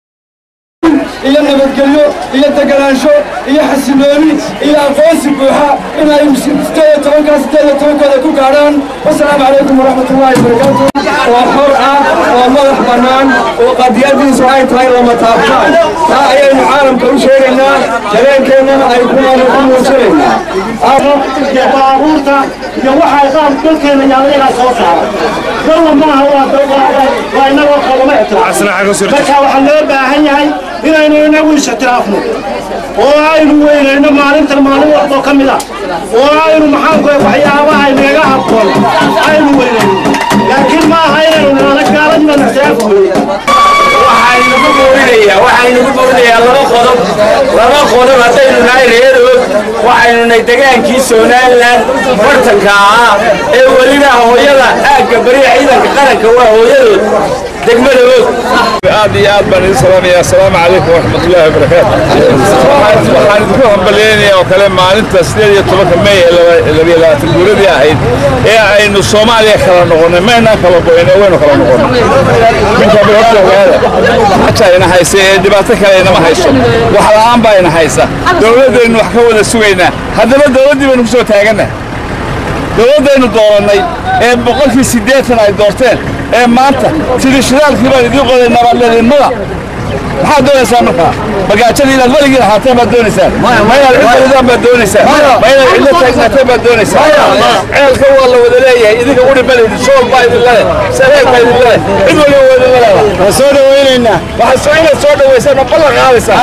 [SPEAKER 23] iyo nabadgelyo iyo deganaansho iyo xasilooni iyo aqoonsi buuxa inay sideed tobankaa sideed iyo tobankooda ku gaadhaan wasalaamu calaykum waraxmatullaahi wabarakaatu oo xor ah oo madax bannaan oo qadiyadiisu ay tahay lama taabtaan taa ayaynu caalamka u sheegaynaa dareenkeennana ay kuwaana ku muujinaynaa
[SPEAKER 24] baabuurta iyo waxay qaab dalkeena yaalayagaa soo saara dalla maaha waa inagoo kalama ictiraaf marka waxaa loo baahan yahay inaynu inagu is ictiraafno oo aynu weynayno maalintan maalin walboo ka mid ah oo aynu maxaanku waxyaabaha inaga habboon aynu weynayno laakiin ma aha inaynu nala gaaladiiban ictiraafku
[SPEAKER 25] waxaynugu boorinayaa waxaynugu boorinayaa laba qodob laba qodob haddaynu nahay reerood waxaynu nahay degaankii somalilan bartanka ahaa ee weliba hooyada aagga bariya ciidanka qaranka waa hooyadood
[SPEAKER 2] degmada og aad iyo aad baan idin salaamaya assalaamu calaykum waraxmatullaahi wabarakaatu waxaan idinku hambalyeynaya oo kale maalinta sideed iyo tobanka may ee labiyo labaatan guuradii ahayd ee aynu soomaaliya kala noqonnay maynaan kala goyne waynu kala noqonnay minkaaba horta ogaada xaja ina haysa ee dhibaato kale inama hayso wax la'aan baa ina haysa dowladdaynu wax ka wada sugaynaa haddaba dowladdii baynu ku soo taagannahay dowladdaynu doorannay ee boqolkii siddeetan ay doorteen ee maanta sidii shidaalkii baan idiin qoday nabadleednimada maxaad doonaysaa markaa bagaajada inaad weligii lahaateen baad doonaysaan ma inaad cid walidaan baad doonaysaan ma inaad cidlo taagnaateen baad doonaysaan ceelka waa la wada leeyahay idinka udhi balidin sool baa idin leh sareeg baa idin leh cid waliba waa idin leedahay waan soo dhawaynaynaa waxaad soo inaad soo dhawaysaan oo ballan qaadaysaa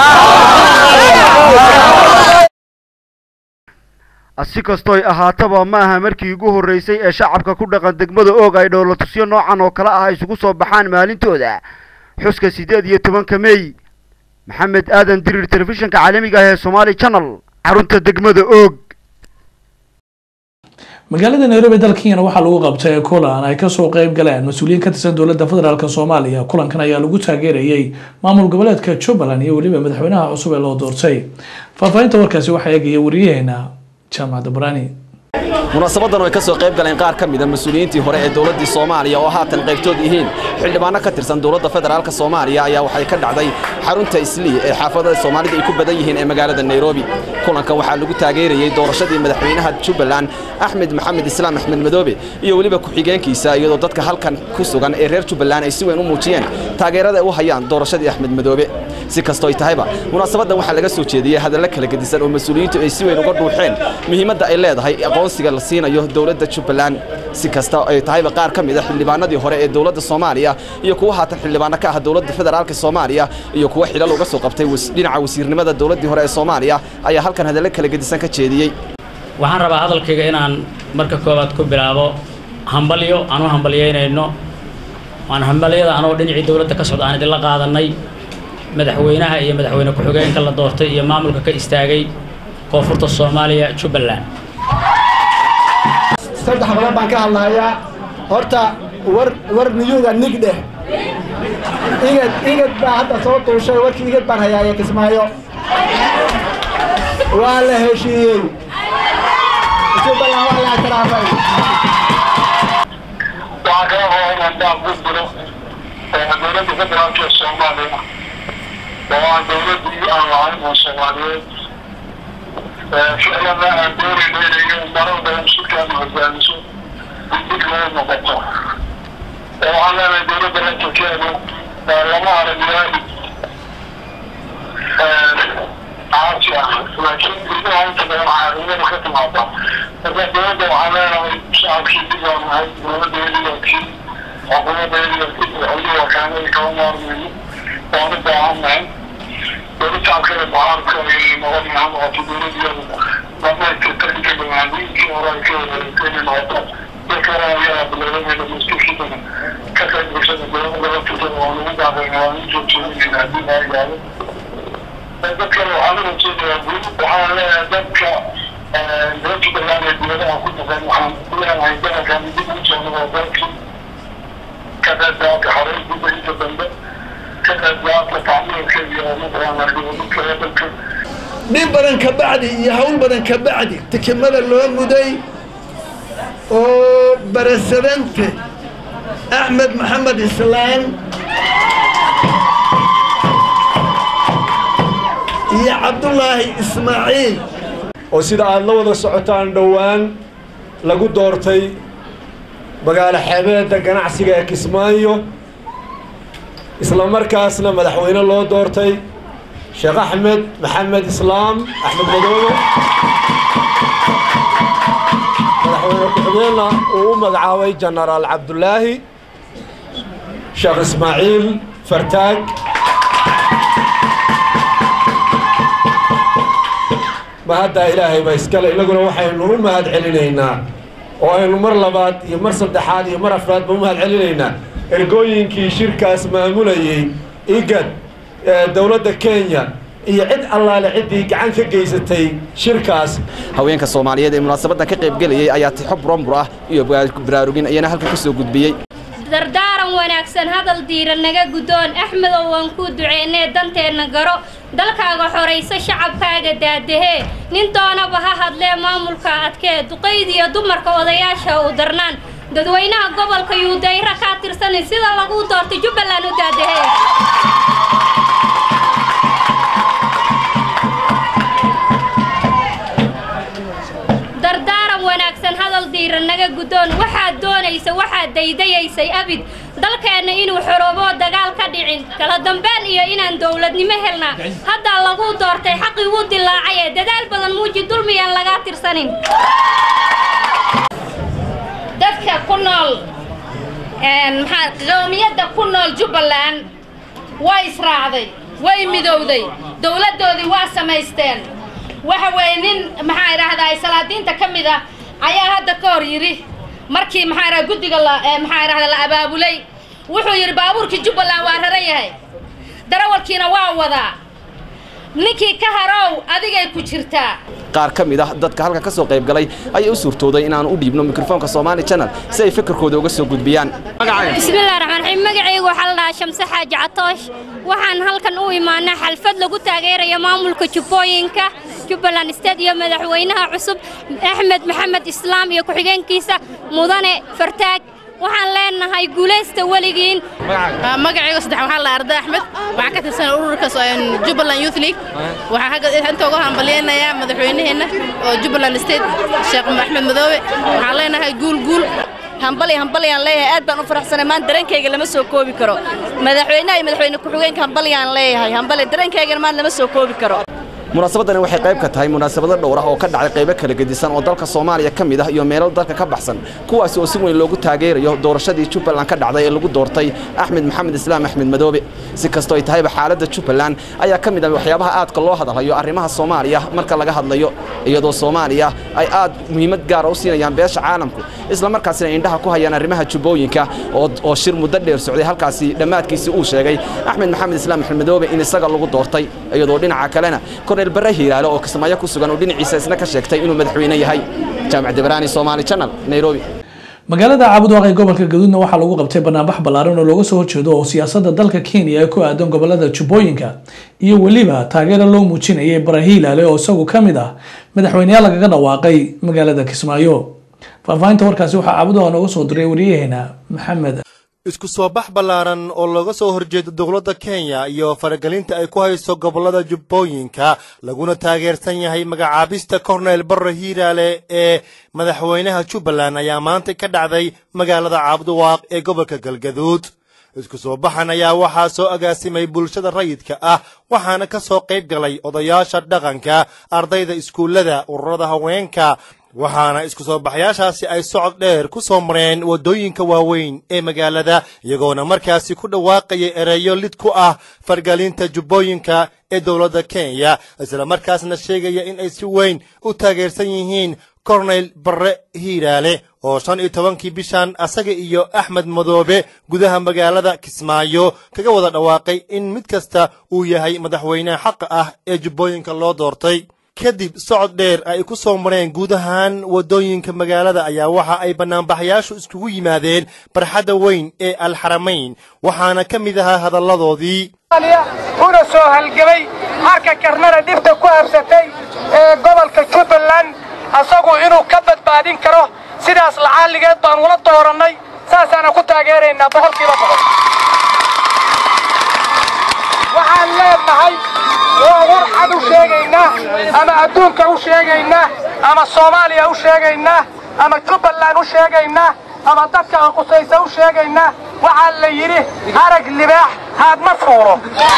[SPEAKER 22] si kastoy ahaataba ma aha markii ugu horreysay ee shacabka ku dhaqan degmada oog ay dhowlatusyo noocan oo kale ah isugu soo baxaan maalintooda xuska siddeed iyo tobanka mey maxamed aadan dirir telefishinka caalamiga ah ee somaali channel xarunta degmada oog
[SPEAKER 1] magaalada nairobi dalka kenyana waxaa lagu qabtay kulan ay kasoo qeyb galeen mas-uuliyiin ka tirsan dowladda federaalk soomaaliya kulankan ayaa lagu taageerayay maamul goboleedka jubbaland iyo weliba madaxweynaha cusub ee loo doortay faahfaahinta warkaasi waxaa eegaya wariyaheena jaamacadda barani
[SPEAKER 3] munaasabadan oo ay ka soo qayb galeen qaar ka mida mas-uuliyiintii hore ee dowladdii soomaaliya oo haatan qaybtood yihiin xildhibaano ka tirsan dowladda federaalka soomaaliya ayaa waxay ka dhacday xarunta islii ee xaafadada soomaalida ay ku badan yihiin ee magaalada nairobi kulankan waxaa lagu taageerayey doorashadii madaxweynaha jubbaland axmed maxamed islaam axmed madoobe iyo weliba ku-xigeenkiisa iyadoo dadka halkan ku sugan ee reer jubbaland ay si weyn u muujiyeen taageerada ay u hayaan doorashadii axmed madoobe si kastoo ay tahayba munaasabadan waxaa laga soo jeediyey hadallo kala gedisan oo mas-uuliyiintu ay si weyn uga dhuuxeen muhiimadda ay leedahay aqoonsiga la siinayo dowladda jubbaland si kasta ay tahayba qaar ka mid a xildhibaanadii hore ee dowladda soomaaliya iyo kuwa haatan xildhibaano ka ah dowladda federaalka soomaaliya iyo kuwa xilal uga soo qabtay dhinaca wasiirnimada dowladdii hore ee soomaaliya ayaa halkan hadallo kala gedisan ka jeediyey
[SPEAKER 4] waxaan rabaa hadalkayga inaan marka koowaad ku bilaabo hambalyo aan u hambalyeynayno waan hambalyada anoo dhinacii dowladda ka socda aan idinla qaadanay madaxweynaha iyo madaxweyne ku-xigeenka la doortay iyo maamulka ka istaagay koonfurta soomaaliya jubbaland
[SPEAKER 5] saddex badan baan ka hadlahayaa horta war war niyuuda nig dheh igad igad baa hadda soo duushay warkii igad baan hayaaya kismaayo waa la heshiiyey jubbaland waa la ictiraafay
[SPEAKER 7] waxaa kala rabaa inaan daaq ku diro dowladda federaalka ee soomaaliya oo aan dowladdii aan lahayn oo soomaaliyeed ficlana aan doonayno inay marar badan shirkaanu hogaamiso degdeg loo noqoto waxaan leenahay dowladda rankalkeedu lama aragnaa caasi ah laakiin gudaha inta badan caasimada ka timaada marka dowladda waxaan leenahay shacabkii dib baan nahay dowladda eliyaakii xukuumadda eliyaakii madaxweyne wakaanada kama maarmayno waan u baahan nahay dowlad shacabkeeda mucaaradka ay noqon ha noqoto dowladiyadu dhamaystirta inta banaaniinkii hore ay ka wareegtay inay noqoto dadka hore ayaa bilowdamayda mastirkiisana ka qayb bulshada dowladda laftirkeeda waa lagu daaqayna waa in joogjoogayna haddii laa gaado dadkana waxaan u rajeynayaa guud waxaan leeyahay dadka reer jubbaland ee dowladaha ku dhaqan waxaan leenahay dalalkan dib ugu soo noqo dalkii ka qayb qaata xorey dibba inta dambe ka qayb qaata tacmiilka iyo mataqaana dowladka dalka
[SPEAKER 5] dhib badan ka bacdi iyo hawl badan ka bacdi tikimada loo muday oo barasadante axmed maxamed islaan iyo cabdulaahi ismaaciil
[SPEAKER 26] oo sida aad la wada socotaan dhowaan lagu doortay magaalo xeebeedda ganacsiga ee kismaayo isla markaasna madaxweyne loo doortay sheekh axmed maxamed islaam axmed madoobe madaxweyne ku-xigeenna uu u magacaabay jenaraal cabdulaahi sheekh ismaaciil fartaag mahaddaa ilaahay baa iskale innaguna waxaynu u mahad celinaynaa oo aynu mar labaad iyo mar saddexaad iyo mar afraadba u mahad celinaynaa ergooyinkii shirkaas maamulayey igad dowladda kenya iyo cid allaale ciddii gacan ka geysatay shirkaas
[SPEAKER 3] haweenka soomaaliyeed ee munaasabadan ka qayb gelayay ayaa tixo buranbur ah iyo baraarugin ayana halkan ka soo gudbiyey
[SPEAKER 27] dardaaran
[SPEAKER 6] wanaagsan hadal diira naga guddoon axmedow waan kuu duceynee danteenna garo dalkaaga xorayso shacabkaaga daadahee nin doonaba ha hadlee maamulka adkee duqaydiyo dumarka odayaasha u darnaan dadweynaha gobolka yuudayra kaa tirsanin sida lagu doortay jubbaland u daadahee dardaaran wanaagsan hadal diira naga guddoon waxaad doonaysa waxaad daydayaysay abid dalkeenna inuu xoroobo dagaal ka dhicin kala dambeyn iyo inaan dowladnimo helnaa haddaa lagu doortay xaqii wuu dilaacay ee dadaal badan muuji dulmiyaan lagaa tirsanin
[SPEAKER 9] dadka ku nool maxaa qowmiyadda ku nool jubbaland way israacday way midowday dowladdoodii waa samaysteen waxa weeye nin maxaa idhaahdaa salaadiinta ka mid ah ayaa hadda ka hor yidhi markii maxaa idhaha guddiga la maxaa idhahda la abaabulay wuxuu yidhi baabuurkii jubbaland waa raran yahay darawalkiina waa wadaa ninkii ka harow adigay ku jirtaa
[SPEAKER 3] qaar ka mid ah dadka halka ka soo qayb galay ayaa u suurtooday inaan u dhiibno mikrofoonka Somali Channel si ay fikirkooda uga soo gudbiyaan
[SPEAKER 6] bismillahi raxmaan raxiim magacaygu waxaa la dhahaa shamse xaaji catoosh waxaan halkan u imaanay xalfad lagu taageerayo maamulka jubbooyinka jubbaland state iyo madaxweynaha cusub axmed maxamed islaam iyo ku-xigeenkiisa mudane fartaag waxaan leenahay guulaysta weligiin
[SPEAKER 10] magacayga saddex waxaa la arda axmed waxaa ka tirsan ururka jubbaland youth league waxaa inta uga hambalyaynayaa madaxweynaheenna oo jubbaland state sheekh axmed madoobe waxaan leenahay guul guul
[SPEAKER 11] hambali hambalyaan leeyahay aad baan u faraxsanay maan dareenkayga lama soo koobi karo madaxweynaha iyo madaxweyne ku-xigeenka hambalyaan leeyahay hambali dareenkaygana maan lama soo koobi karo
[SPEAKER 3] munaasabadani waxay qayb ka tahay munaasabado dhowr ah oo ka dhacay qaybo kala gedisan oo dalka Soomaaliya ka mid ah iyo meelo dalka ka baxsan kuwaas oo si weyn loogu taageerayo doorashadii Jubbaland ka dhacday ee lagu doortay Axmed Maxamed Islaam Axmed Madoobe si kastoo ay tahayba xaaladda Jubbaland ayaa ka mid ah waxyaabaha aadka loo hadalayo arrimaha Soomaaliya marka laga hadlayo iyadoo Soomaaliya ay aad muhiimad gaar ah u siinayaan beesha caalamku isla markaasina indhaha ku hayaan arrimaha jubbooyinka oo oo shir muddo dheer socday halkaasi dhammaadkiisii uu sheegay Axmed Maxamed Islaam Axmed Madoobe in isaga lagu doortay iyadoo dhinaca kalena korneel bare hiiraale oo kismaayo ku sugan oo dhinaciisa isna ka sheegtay inuu madaxweyne yahay jaamac debraani Somali Channel Nairobi
[SPEAKER 1] magaalada caabudwaaq ee gobolka gaduudna waxaa lagu qabtay banaanbax ballaaran oo looga soo horjeedo oo siyaasadda dalka kenya ee ku aadan gobolada jubbooyinka iyo weliba taageero loo muujinayay barahiilaale oo isagu ka mid ah madaxweyneyaal lagaga dhawaaqay magaalada kismaayo faahfaahinta warkaasi waxaa caabudwaaq nooga soo diray wariyaheena maxamed
[SPEAKER 12] isku soo bax ballaaran oo looga soo horjeedo dowladda kenya iyo faragelinta ay ku hayso gobollada jubbooyinka laguna taageersan yahay magacaabista korneyl barre hiiraale ee madaxweynaha jubbaland ayaa maanta ka dhacday magaalada caabduwaaq ee gobolka galgaduud isku soo baxan ayaa waxaa soo agaasimay bulshada rayidka ah waxaana ka soo qayb galay odayaasha dhaqanka ardayda iskuullada ururada haweenka waxaana isku soo baxyaashaasi ay socod dheer ku soo mareen waddooyinka waaweyn ee magaalada iyagoona markaasi ku dhawaaqayay ereyo lid ku ah fargalinta jubbooyinka ee dowladda kenya isla markaasna sheegaya in ay si weyn u taageersan yihiin korneyl barre hiiraale oo shan iyo tobankii bishan asaga iyo axmed madoobe gudaha magaalada kismaayo kaga wada dhawaaqay in mid kasta uu yahay madaxweynaha xaqa ah ee jubbooyinka loo doortay kadib socod dheer ay ku soo mareen guud ahaan waddooyinka magaalada ayaa waxa ay bannaanbaxayaashu iskugu yimaadeen barxadda weyn ee alxaramayn waxaana ka mid ahaa hadalladoodii
[SPEAKER 23] una soo halgamay harka karnada dhibta ku habsatay ee gobolka jubbaland asagu inuu ka badbaadin karo sidaas lacaaligeed baan ula doorannay saasaana ku taageeraynaa boqolkiiba boqol waxaan leenahay waa war cad u sheegaynaa ama adduunka u sheegaynaa ama soomaaliya u sheegaynaa ama jubbaland u sheegaynaa ama dadka qusaysa u sheegaynaa waxaa la yidhi arag libaax haad ma fuulo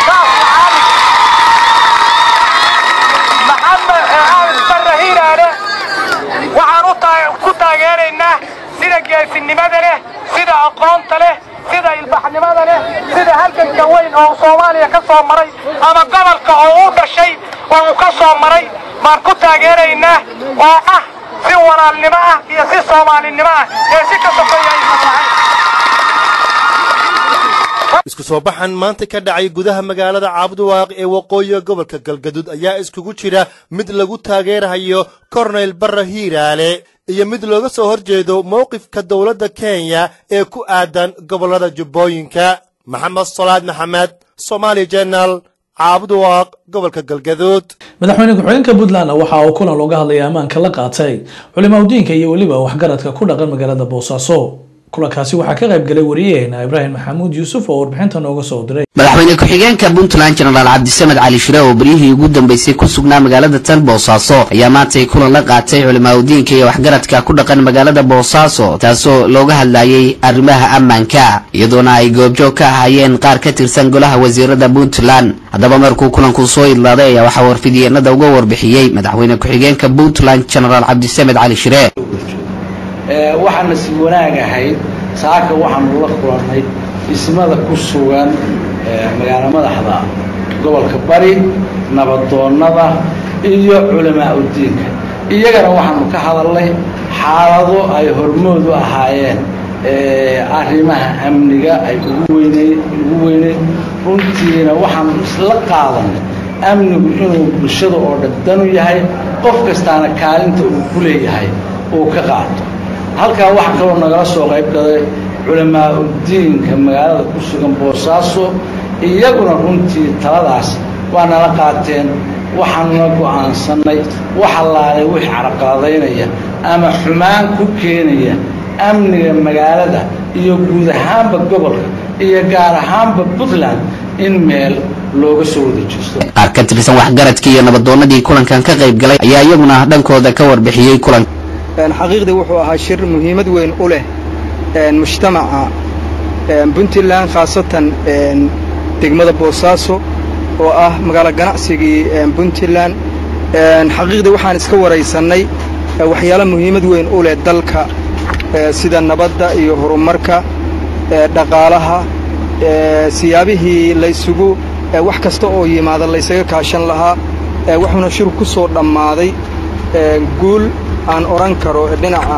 [SPEAKER 23] maxamed barre hiiraale waxaan ku taageeraynaa sida geesinimada leh sida aqoonta leh sida ilbaxnimada leh sida halganka weyn oo soomaaliya ka soo maray ama gobolka oo u dhashay oo uu ka soo maray baan ku taageeraynaa oo ah si walaalnimo ah iyo si soomaalinimo ah ee si ka sokeeya aysan lahayn
[SPEAKER 12] isku soo baxan maanta ka dhacay gudaha magaalada caabudwaaq ee waqooyiga gobolka galgaduud ayaa iskugu jira mid lagu taageerayo korneyl barre hiiraale iyo mid looga soo hor jeedo mowqifka dowladda kenya ee ku aadan gobollada jubbooyinka maxamed salaad maxamed somaali jenal caabudwaaq gobolka galgaduud
[SPEAKER 1] madaxweyne ku-xigeenka puntland waxa uu kulan looga hadlaya ammaanka la qaatay culimaudiinka iyo weliba waxgaradka ku dhaqan magaalada boosaaso kulankaasi waxaa ka qayb galay wariyaheena ibraahim maxamuud yuusuf oo warbixinta nooga soo diray
[SPEAKER 8] madaxweyne ku-xigeenka puntland jenaraal cabdisamed cali shire oo beryihii ugu dambeysay ku sugnaa magaalada tan boosaaso ayaa maantay kulan la qaatay culimaudiinka iyo waxgaradka ku dhaqan magaalada boosaaso taasoo looga hadlayay arrimaha ammaanka iyadoona ay goobjoog ka ahaayeen qaar ka tirsan golaha wasiirada puntland haddaba markuu kulanku soo idlaaday ayaa waxaa warfidiyeenada uga warbixiyey madaxweyne ku-xigeenka puntland jenaraal cabdisamed cali shire
[SPEAKER 13] waxaana si wanaag ahayd saaka waxaanu la kulannay dhismada ku sugan magaalo madaxda gobolka bari nabadoonnada iyo culamaa udiinka iyagana waxaanu ka hadalnay xaalado ay hormood u ahaayeen arrimaha amniga ay ugu weyneyd ugu weyneyd runtiina waxaanu isla qaadanay amnigu inuu bulshada oo dhan danu yahay qof kastaana kaalinta uu ku leeyahay uu ka qaato halkaa waxaa kaloo nagala soo qayb galay culamaa udiinka magaalada ku sugan boosaaso iyaguna runtii taladaas waa nala qaateen waxaanuna go'aansannay wax allaalay wixii caraqaladaynaya ama xumaan ku keenaya amniga magaalada iyo guud ahaanba gobolka iyo gaar ahaanba puntland in meel looga soo wada jeesto
[SPEAKER 8] qaar ka tirsan waxgaradkii iyo nabadoonnadii kulankan ka qayb galay ayaa iyaguna dhankooda ka warbixiyey kulanka
[SPEAKER 14] xaqiiqdii wuxuu ahaa shir muhiimad weyn u leh mujtamaca puntland khaasatan degmada boosaaso oo ah magaalo ganacsigii puntland xaqiiqdii waxaan iska waraysannay waxyaalo muhiimad weyn u leh dalka sida nabadda iyo horumarka dhaqaalaha siyaabihii laysugu wax kasta oo yimaada laysaga kaashan lahaa wuxuuna shir ku soo dhammaaday guul aan odhan karo dhinaca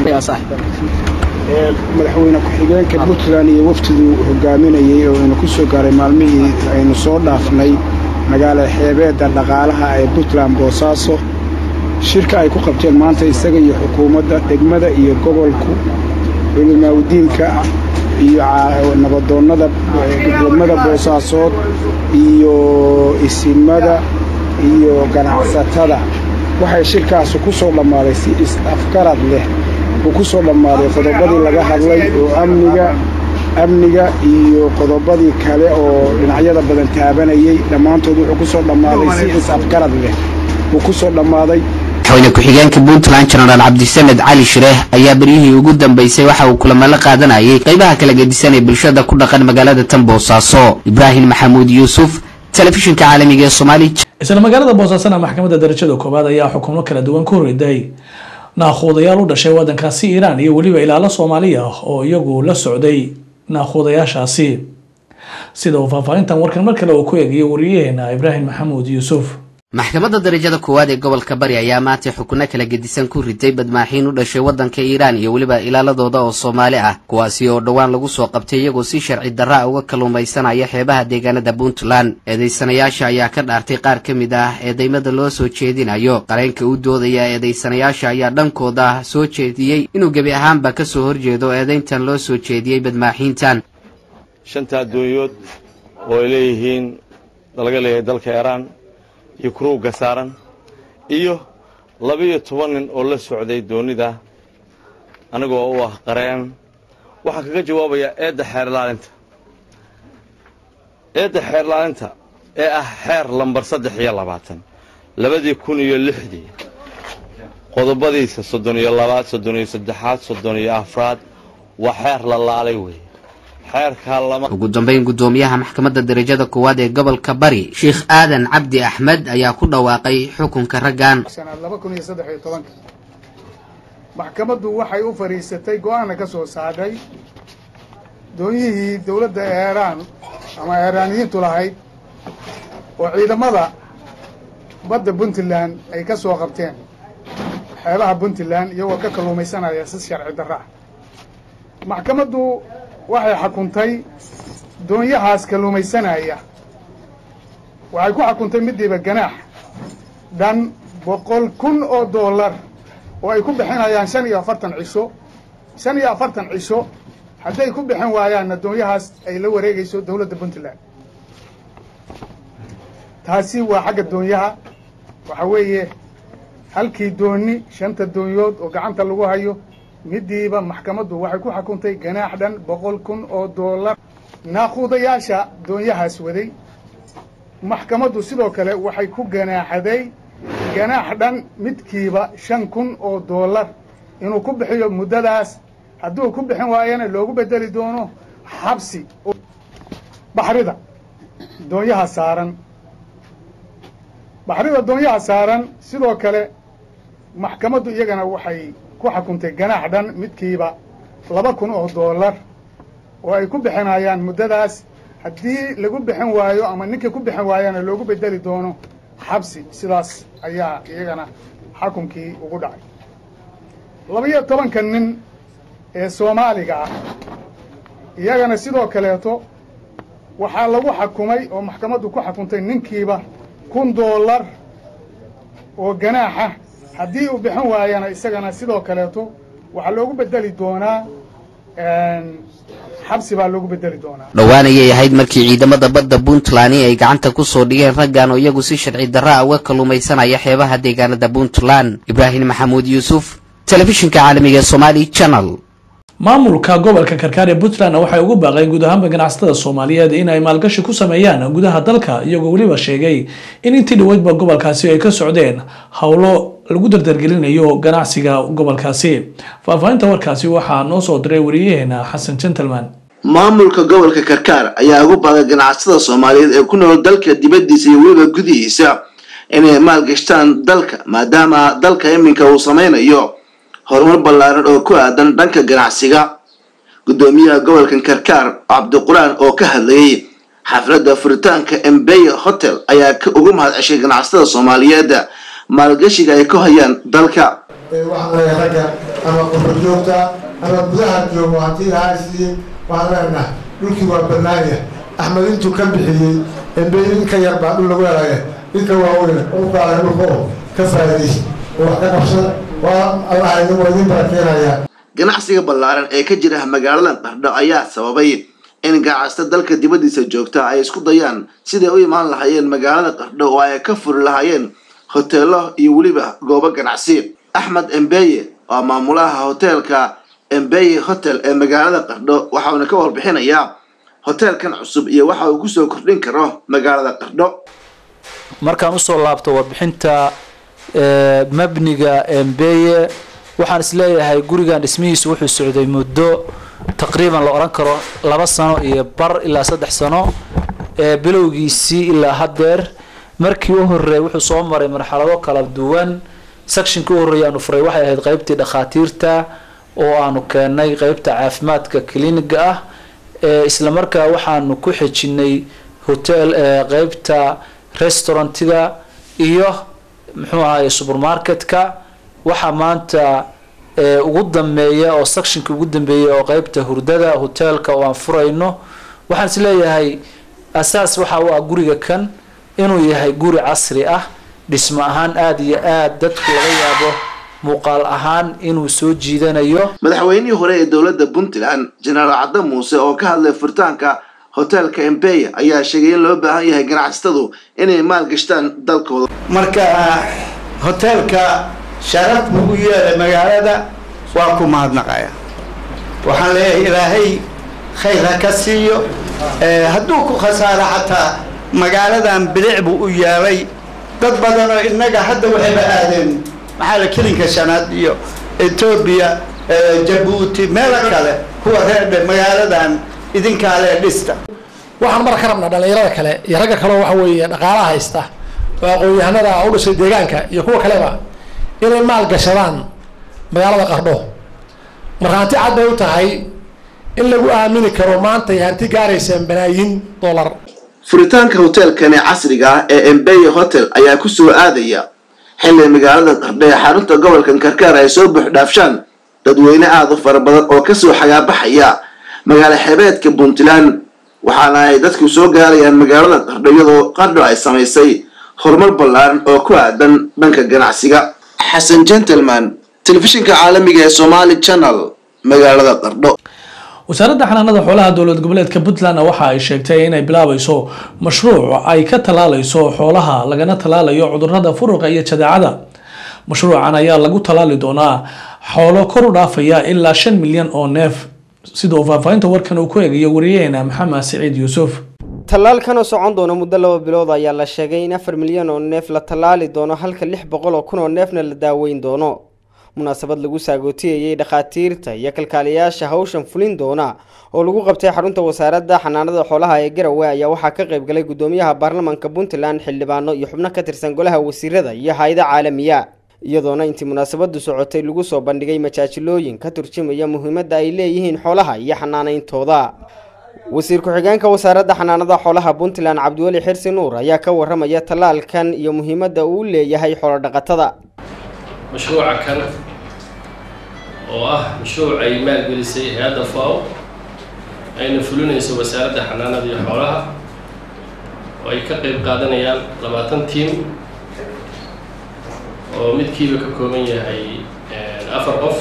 [SPEAKER 15] madaxweyne ku-xigeenka puntland iyo wafdiduu hogaaminayey oo aynu ku soo gaaray maalmihii aynu soo dhaafnay magaalada xeebeedda dhaqaalaha ee puntland boosaaso shirka ay ku qabteen maanta isaga iyo xukuumadda degmada iyo gobolku culimaaudiinka iyo nabadoonnada degmada boosaasood iyo isimada iyo ganacsatada waxay shirkaasi ku soo dhammaaday si is-afgarad leh uu ku soo dhammaaday qodobadii laga hadlay oo amniga amniga iyo qodobadii kale oo dhinacyada badan taabanayey dhammaantood wuxuu ku soo dhammaaday si is-afgarad leh uu ku soo dhammaaday
[SPEAKER 8] madaxweyne ku-xigeenka puntland jenaraal cabdisamed cali shireeh ayaa beryihii ugu dambeysay waxa uu kulamo la qaadanayay qaybaha kala gedisan ee bulshada ku dhaqan magaalada tan boosaaso ibraahim maxamuud yuusuf telefishinka caalamiga ee soomaali
[SPEAKER 1] isla magaalada boosaasana maxkamadda darajada koowaad ayaa xukumo kala duwan ku riday naakhuudayaal u dhashay waddankaasi iiraan iyo weliba ilaalo soomaali ah oo iyagu la socday naakhuudayaashaasi sida uu faahfaahintan warkan mar kale uu ku eegayo wariyaheena ibraahim maxamuud yuusuf
[SPEAKER 8] maxkamadda darajada koowaad ee gobolka bari ayaa maantay xukunno kala gedisan ku riday badmaaxiin u dhashay waddanka iiraan iyo weliba ilaaladooda oo soomaali ah kuwaasi oo dhowaan lagu soo qabtay iyagoo si sharci darra uga kalluumaysanaya xeebaha deegaanada puntland eedaysanayaasha ayaa ka dhaartay qaar ka mid ah eedaymada loo soo jeedinayo qareenka u doodaya eedaysanayaasha ayaa dhankooda soo jeediyey inuu gebi ahaanba ka soo horjeedo eedayntan loo soo jeediyey badmaaxiintan
[SPEAKER 17] shanta adduunyood oo ay leeyihiin laga leeyahay dalka iiraan iyo kuruugga saaran iyo laba-iyo toban nin oo la socday doonida anigoo u ah qareen waxaan kaga jawaabayaa eedda xeer ilaalinta eedda xeer ilaalinta ee ah xeer lambar saddex iyo labaatan labadii kun iyo lixdii qodobadiisa soddon iyo labaad soddon iyo saddexaad soddon iyo afraad waa xeer la laalay weeye
[SPEAKER 8] ugu dambayn guddoomiyaha maxkamadda darajada koowaad ee gobolka bari sheikh aadan cabdi axmed ayaa ku dhawaaqay xukunka raggan
[SPEAKER 18] maxkamaddu waxay u fadhiisatay go-aanna ka soo saadhay doonyihii dowladda eeraan ama eeraaniyiintu lahayd oo ciidamada badda puntland ay ka soo qabteen xeebaha puntland iyagoo ka kalluumaysanaya si sharci darra ah maxkamaddu waxay xukuntay doonyahaas kalluumaysanaya waxay ku xukuntay midiiba ganaax dhan boqol kun oo dollar oo ay ku bixinayaan shan iyo afartan cisho shan iyo afartan cisho hadday ku bixin waayaanna doonyahaas ay la wareegayso dowladda puntland taasi waa xagga doonyaha waxa weeye halkii dooni shanta doonyood oo gacanta lagu hayo midiiba maxkamaddu waxay ku xukuntay ganaax dhan boqol kun oo dollar naaquudayaasha doonyahaas waday maxkamaddu sidoo kale waxay ku ganaaxaday ganaax dhan midkiiba shan kun oo dollar inuu ku bixiyo muddadaas hadduu ku bixin waayana loogu bedeli doono xabsi baxrida doonyaha saaran baxrida doonyaha saaran sidoo kale maxkamaddu iyagana waxay ku xukuntay ganaax dhan midkiiba laba kun oo dollar oo ay ku bixinayaan muddadaas haddii lagu bixin waayo ama ninkii ku bixin waayana loogu bedeli doono xabsi sidaas ayaa iyagana xukunkii ugu dhacay laba-iyo tobanka nin ee soomaaliga ah iyagana sidoo kaleeto waxaa lagu xukumay oo maxkamaddu ku xukuntay ninkiiba kun dollar oo ganaaxa haddii uu bixin waayana isagana sidoo kaleeto waxaa loogu bedeli doonaa xabsi baa loogu bedeli doonaa
[SPEAKER 8] dhowaan ayay ahayd markii ciidamada badda puntland ay gacanta ku soo dhigeen raggan oo iyagu si sharci darra ah uga kalluumaysanaya xeebaha deegaanada puntland ibraahim maxamuud yuusuf telefishinka caalamiga ee somali channel
[SPEAKER 1] maamulka gobolka karkaar ee puntland waxay ugu baaqeen guud ahaanba ganacsatada soomaaliyeed in ay maalgashi ku sameeyaan gudaha dalka iyagoo weliba sheegay in intii dhaweydba gobolkaasi ay ka socdeen howlo lagu dardargelinayo ganacsiga gobolkaasi faahfaahinta warkaasi waxaa noo soo diray wariyaheena xasan gentleman
[SPEAKER 16] maamulka gobolka karkaar ayaa ugu baaqay ganacsatada soomaaliyeed ee ku nool dalka dibaddiisa iyo weliba gudihiisa inay maalgashtaan dalka maadaama dalka iminka uu sameynayo horumar ballaaran oo ku aadan dhanka ganacsiga guddoomiyaha gobolkan karkaar cabdiqur-aan oo ka hadlayay xafladda furitaanka embeye hotel ayaa ka ugu mahad ceshay ganacsatada soomaaliyeed maalgashiga ay ku hayaan dalka
[SPEAKER 19] waxaan leeyahay ragga ama qurba joogta ama gudaha joogo haddii lahaa siiyey waxaan leenaha dhulkii waa bannaanya axmed intuu ka bixiyey embeye in ka yar baa dhul lagu helaya inka waaweyn dhulkaale dhulka oo ka faa'iidaysa oo wax ka qabsada waa allaha idin waa idin barakeenayaa
[SPEAKER 16] ganacsiga ballaaran ee ka jira magaalada qardho ayaa sababay in ganacsato dalka dibaddiisa joogta ay isku dayaan siday u imaan lahaayeen magaalada qardho oo ay ka furi lahaayeen hoteelo iyo weliba goobo ganacsi axmed embeye waa maamulaha hoteelka embeye hotel ee magaalada qardho waxauna ka warbixinayaa hoteelkan cusub iyo waxa uu kusoo kordhin karo magaalada qardho
[SPEAKER 20] markaan usoo laabto warbixinta mabniga embeye waxaan isleeyahay gurigan dhismihiisu wuxuu socday muddo taqriiban la odhan karo laba sano iyo bar ilaa saddex sano bilowgiisii ilaa haddeer markii u horreeyay wuxuu soo maray marxalado kala duwan sectionkii u horreeyay aanu furay waxay ahayd qeybtii dhakhaatiirta oo aanu keenay qeybta caafimaadka cliniga ah isla markaa waxaanu ku xejinay hotel qeybta restaurantiga iyo muxuu ahaye supermarketka waxaa maanta ugu dambeeya oo sectionka ugu dambeeya oo qeybta hurdada hoteelka oo aan furayno waxaan is leeyahay asaas waxa u ah guriga kan inuu yahay guri casri ah dhismo ahaan aada iyo aada dadku laga yaabo muuqaal ahaan inuu soo jiidanayo
[SPEAKER 16] madaxweynihii hore ee dowladda puntland jenaraal cadde muuse oo ka hadlay furitaanka hoteelka embeya ayaa sheegay in loo baahan yahay ganacsatadu inay maalgashtaan dalkooda
[SPEAKER 21] marka hoteelka sharaf buu u yeelay magaalada waa ku mahadnaqaya waxaan leeyahay ilaahay khayr ha ka siiyo hadduu ku khasaaro xataa magaaladan bilic buu u yeelay dad badan oo innaga hadda waxayba aadeen maxaa la kelinka shanaad iyo etoobiya jabuuti meelo kale kuwa reerdhe magaaladan idinkaa lee dhista
[SPEAKER 24] waxaan mar ka rabnaa dhallinyarada kale iyo ragga kaleo waxa weeye dhaqaalaha haysta oo aqoon-yahanada u dhashay deegaanka iyo kuwa kaleba inay maal gashadaan magaalada qardho marka hanti cad bay u tahay in lagu aamini karo maanta ay hanti gaaraysaan balaayiin dollar
[SPEAKER 16] furitaanka hoteelkani casriga ah ee embeye hotel ayaa ku soo aadaya xilli magaalada qardho ee xarunta gobolkan karkaar ay soo buuxdhaafshaan dadweyne aada u fara badan oo kasoo xagaabaxaya magaalo xebeedka puntland waxaana ay dadku soo gaarayaan magaalada qardho iyadoo qardho ay samaysay horumar ballaaran oo ku aadan dhanka ganacsiga xasan gentleman telefishinka caalamiga ee somali channel magaalada qardho
[SPEAKER 1] wasaaradda xanaanada xoolaha dowlad goboleedka puntland waxa ay sheegtay inay bilaabayso mashruuc ay ka tallaalayso xoolaha lagana tallaalayo cudurrada furuqa iyo jadeecada mashruucan ayaa lagu tallaali doonaa xoolo kor u dhaafaya ilaa shan milyan oo neef sida uu faahfaahinta warkan uu ku eegayo wariyaheena maxamed siciid yuusuf
[SPEAKER 2] tallaalkan oo socon doona muddo laba bilood ayaa la sheegay in afar milyan oo neef la tallaali doono halka lix boqol oo kun oo neefna la daaweyn doono munaasabad lagu saagootiyayay dhakhaatiirta iyo kalkaaliyayaasha hawshan fulin doona oo lagu qabtay xarunta wasaaradda xanaanada xoolaha ee garowe ayaa waxaa ka qayb galay gudoomiyaha baarlamaanka puntland xildhibaano iyo xubno ka tirsan golaha wasiirada iyo hay-ada caalamiya iyadoona intii munaasabadu socotay lagu soo bandhigay majaajilooyin ka turjumaya muhiimadda ay leeyihiin xoolaha iyo xanaanayntooda wasiir ku-xigeenka wasaaradda xanaanada xoolaha puntland cabdiweli xirsi nuur ayaa ka waramaya tallaalkan iyo muhiimadda uu leeyahay xoolodhaqatada
[SPEAKER 4] mashruuca kan oo ah mashruuc ay maalgelisay hay-adda faw ayna fulinayso wasaaradda xanaanada iyo xoolaha oo ay ka qayb qaadanayaan labaatan tiim oo midkiiba ka kooban yahay afar qof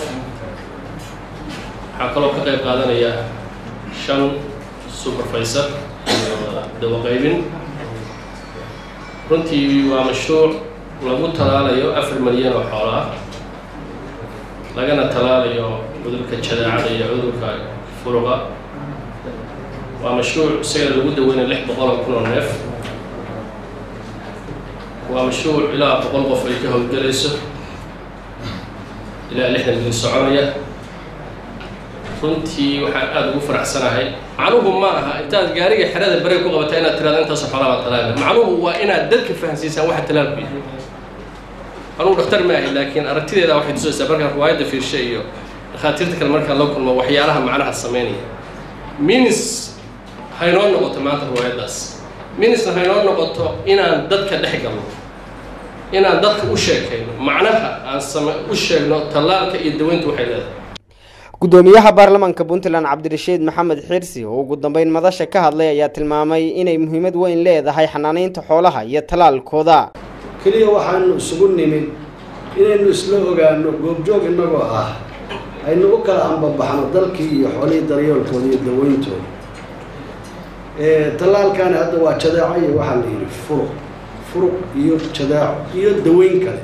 [SPEAKER 4] waxaa kaloo ka qayb qaadanaya shan supervisor iyo dawaqaybin runtii waa mashruuc lagu talaalayo afar milyan oo xoolo ah lagana talaalayo cudurka jadaacada iyo cudurka furuqa waa mashruuc isagana lagu daweynayo lix boqol oo kun oo neef waa mashruuc ilaa boqol qof ay ka howlgelayso ilaa lixdan mil soconaya runtii waxaan aada ugu faraxsanahay macnuhu ma aha intaad gaariga xerada bere ku qabata inaad tirahdo intaasoo xoolaa baa talaala macnuhu waa inaad dadka fahansiisaan waxa talaalku yahay anugu dhakhtar ma ahi laakiin aragtideeda waxay tusaysaa markaan riwaayadda fiirshe iyo dhakhaatiirta kale markaan la kulmo waxyaalaha macnaha sameynaya minis haynoo noqoto maanta riwaayaddaas minisna haynoo noqoto inaan dadka dhex galno inaan dadka u sheekayno macnaha aan same u sheegno tallaalka iyo daweyntu waxay leedahay
[SPEAKER 2] gudoomiyaha baarlamaanka puntland cabdirashiid maxamed xirsi oo ugu dambeyn madasha ka hadlay ayaa tilmaamay inay muhiimad weyn leedahay xanaanaynta xoolaha iyo tallaalkooda
[SPEAKER 5] keliya waxaanu isugu nimid inaynu isla ogaano goobjoog innagoo ah aynu u kala ambabaxno dalkii iyo xoolihii daryeelkooda iyo daweyntooda tallaalkaani hadda waa jadeeco iyo waxaa la yidhi furuq furuq iyo jadeeco iyo daweyn kale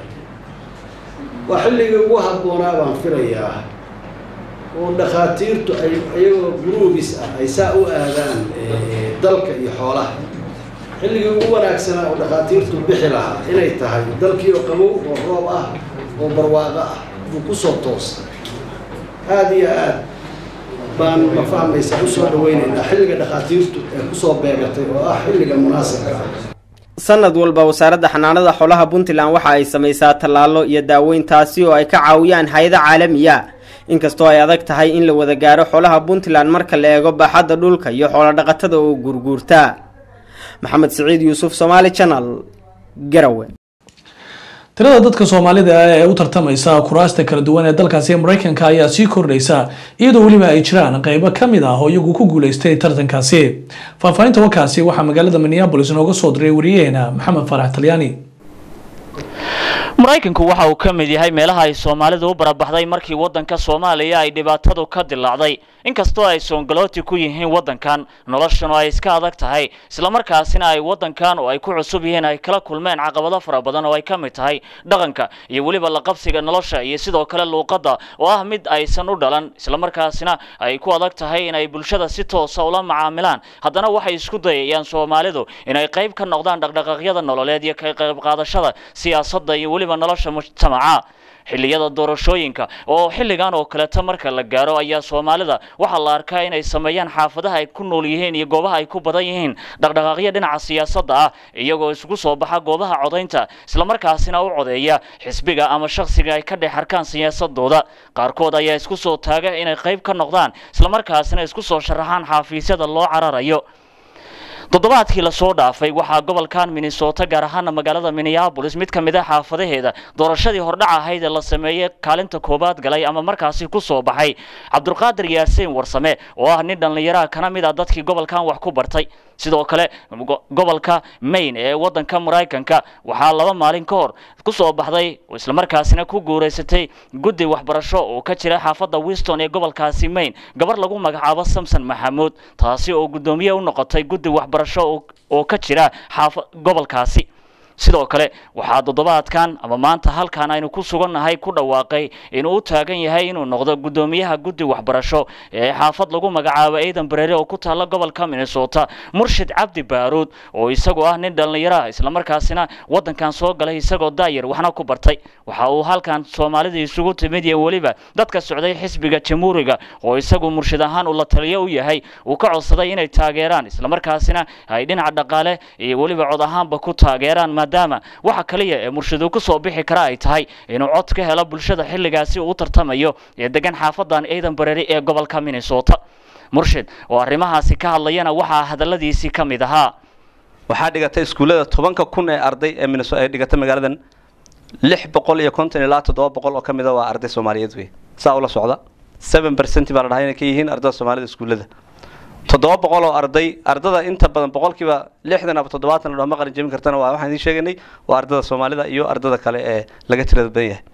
[SPEAKER 5] waa xilligii ugu habboonaa baan filayaa oo dhakhaatiirtu ay iyagoo guruubis ah ay saa u aadaan dalka iyo xoolaha xilligii ugu wanaagsanaa oo dhakhaatiirtu bixi lahaa inay tahay dalkii oo qabow oo roob ah oo barwaaqo ah buu kusoo toosa aada iyo aad baan ma fahmaysa usoo dhaweynaynaa xilliga dhakhaatiirtu ee kusoo beegatay oo ah xilliga munaasabka ah
[SPEAKER 2] sanad walba wasaaradda xanaanada xoolaha puntland waxa ay samaysaa tallaalo iyo daaweyn taasi oo ay ka caawiyaan hay-ada caalamiya inkastoo ay adag tahay in la wada gaaro xoolaha puntland marka la eego baaxadda dhulka iyo xoolodhaqatada oo gurguurta maxamed siciid yuusuf somaali channel garawe
[SPEAKER 1] tirada dadka soomaalida ah ee u tartamaysa kuraasta kala duwan ee dalkaasi mareykanka ayaa sii kordhaysa iyadoo weliba ay jiraan qeybo kamid ah oo iyagu ku guuleystay tartankaasi faahfaahinta warkaasi waxaa magaalada minneabolis nooga soo diray wariyaheena maxamed faarax talyaani
[SPEAKER 7] maraykanku waxa uu ka mid yahay meelaha ay soomaalidu u barabaxday markii waddanka soomaaliya ay dhibaatadu ka dilaacday inkastoo ay soongalooti ku yihiin waddankan noloshanu ay iska adag tahay islamarkaasina ay waddankan oo ay ku cusub yihiin ay kala kulmeen caqabado fara badan oo ay ka mid tahay dhaqanka iyo weliba la qabsiga nolosha iyo sidoo kale luuqadda oo ah mid aysan u dhalan islamarkaasina ay ku adag tahay inay bulshada si toosa ula macaamilaan haddana waxay isku dayayaan soomaalidu inay qayb ka noqdaan dhaqdhaqaaqyada nololeed iyo ka qayb qaadashada siyaasadda iyo weliba nolosha mujtamaca xilliyada doorashooyinka oo xilligan oo kaleeto marka la gaaro ayaa soomaalida waxaa la arkaa inay sameeyaan xaafadaha ay ku nool yihiin iyo goobaha ay ku badan yihiin dhaqdhaqaaqyo dhinaca siyaasadda ah iyagoo isugu soo baxa goobaha codaynta islamarkaasina u codeeya xisbiga ama shakhsiga ay ka dhex arkaan siyaasadooda qaarkood ayaa isku soo taaga inay qayb ka noqdaan islamarkaasina isku soo sharaxaan xafiisyada loo cararayo toddobaadkii lasoo dhaafay waxaa gobolkan minnesota gaar ahaana magaalada minneapolis mid ka mid a xaafadaheeda doorashadii hordhac ahayd ee la sameeyey kaalinta koobaad galay ama markaasi ku soo baxay cabdulqaadir yaasiin warsame oo ah nin dhallinyaraha kana mid ah dadkii gobolkan wax ku bartay sidoo kale gobolka maine ee wadanka maraykanka waxaa laba maalin ka hor ku soo baxday oo islamarkaasina ku guuraysatay guddi waxbarasho oo ka jira xaafadda winston ee gobolkaasi maine gabar lagu magacaabo samson maxamuud taasi oo guddoomiye u noqotay guddi waxbarasho oo ka jira xaafa gobolkaasi sidoo kale waxaa toddobaadkan ama maanta halkan aynu ku sugannahay ku dhawaaqay inuu u taagan yahay inuu noqdo guddoomiyaha guddi waxbarasho ee xaafad lagu magacaabo aidan bareere oo ku taalla gobolka minnesota murshid cabdi baaruud oo isagoo ah nin dhallinyaraha islamarkaasina waddankan soo galay isagoo daayar waxna ku bartay waxa uu halkan soomaalida isugu timid iyo weliba dadka socday xisbiga jamhuuriga oo isagu murshid ahaan uu la taliyo u yahay uu ka codsaday inay taageeraan islamarkaasina ay dhinaca dhaqaale iyo weliba cod ahaanba ku taageeraan maadaama waxa kaliya ee murshid ku soo bixi kara ay tahay inuu cod ka helo bulshada xilligaasi uu u tartamayo ee degan xaafadan aidan bareri ee gobolka minnesota murshid oo arrimahaasi ka hadlayana waxaa hadalladiisii ka mid ahaa
[SPEAKER 6] waxaa dhigatay iskuullada tobanka kun ee arday ee minnesota ay dhigatay magaaladan lix boqol iyo konton ilaa toddoba boqol oo ka mid a waa arday soomaaliyeed wey saa ula socda seven percent baa la dhahay inay ka yihiin ardada soomaalida iskuullada toddoba boqol oo arday ardada inta badan boqolkiiba lixdan ama toddobaatan ladhama qalin jebin kartana waa waxaan idiin sheegaynay waa ardada soomaalida iyo ardada kale ee laga tirada badan yahay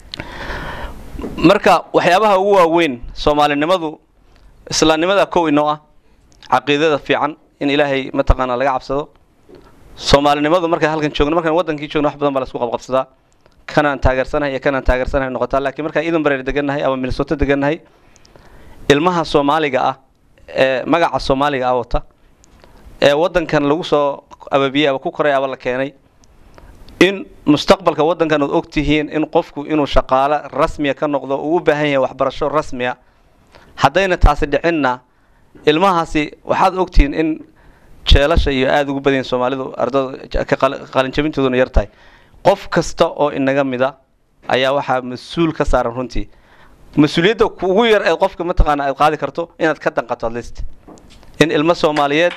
[SPEAKER 6] marka waxyaabaha ugu waaweyn soomaalinimadu islaamnimada kow inoo ah caqiidada fiican in ilaahay mataqaanaa laga cabsado soomaalinimadu markaan halkan joogno markaan wadankii joogno wax badan baa laisku qabqabsadaa kanaan taageersanahay iyo kanaan taageersanahay noqotaa laakiin markaan iidan bareer degannahay ama minnesota degannahay ilmaha soomaaliga ah ee magaca soomaaliga ah wata ee waddankan lagu soo ababiyey aba ku koray aba la keenay in mustaqbalka waddankan ood og tihiin in qofku inuu shaqaalo rasmiya ka noqdo uu u baahan yahay waxbarasho rasmiya haddayna taasi dhicinna ilmahaasi waxaad ogtihiin in jeelasha iyo aada ugu badan yihin soomaalidu ardada qalinjabintooduna yar tahay qof kasta oo inaga mida ayaa waxaa mas-uul ka saaran runtii mas-uuliyadda ugu yar ee qofka mataqaana aad qaadi karto inaad ka danqato adlist in ilmo soomaaliyeed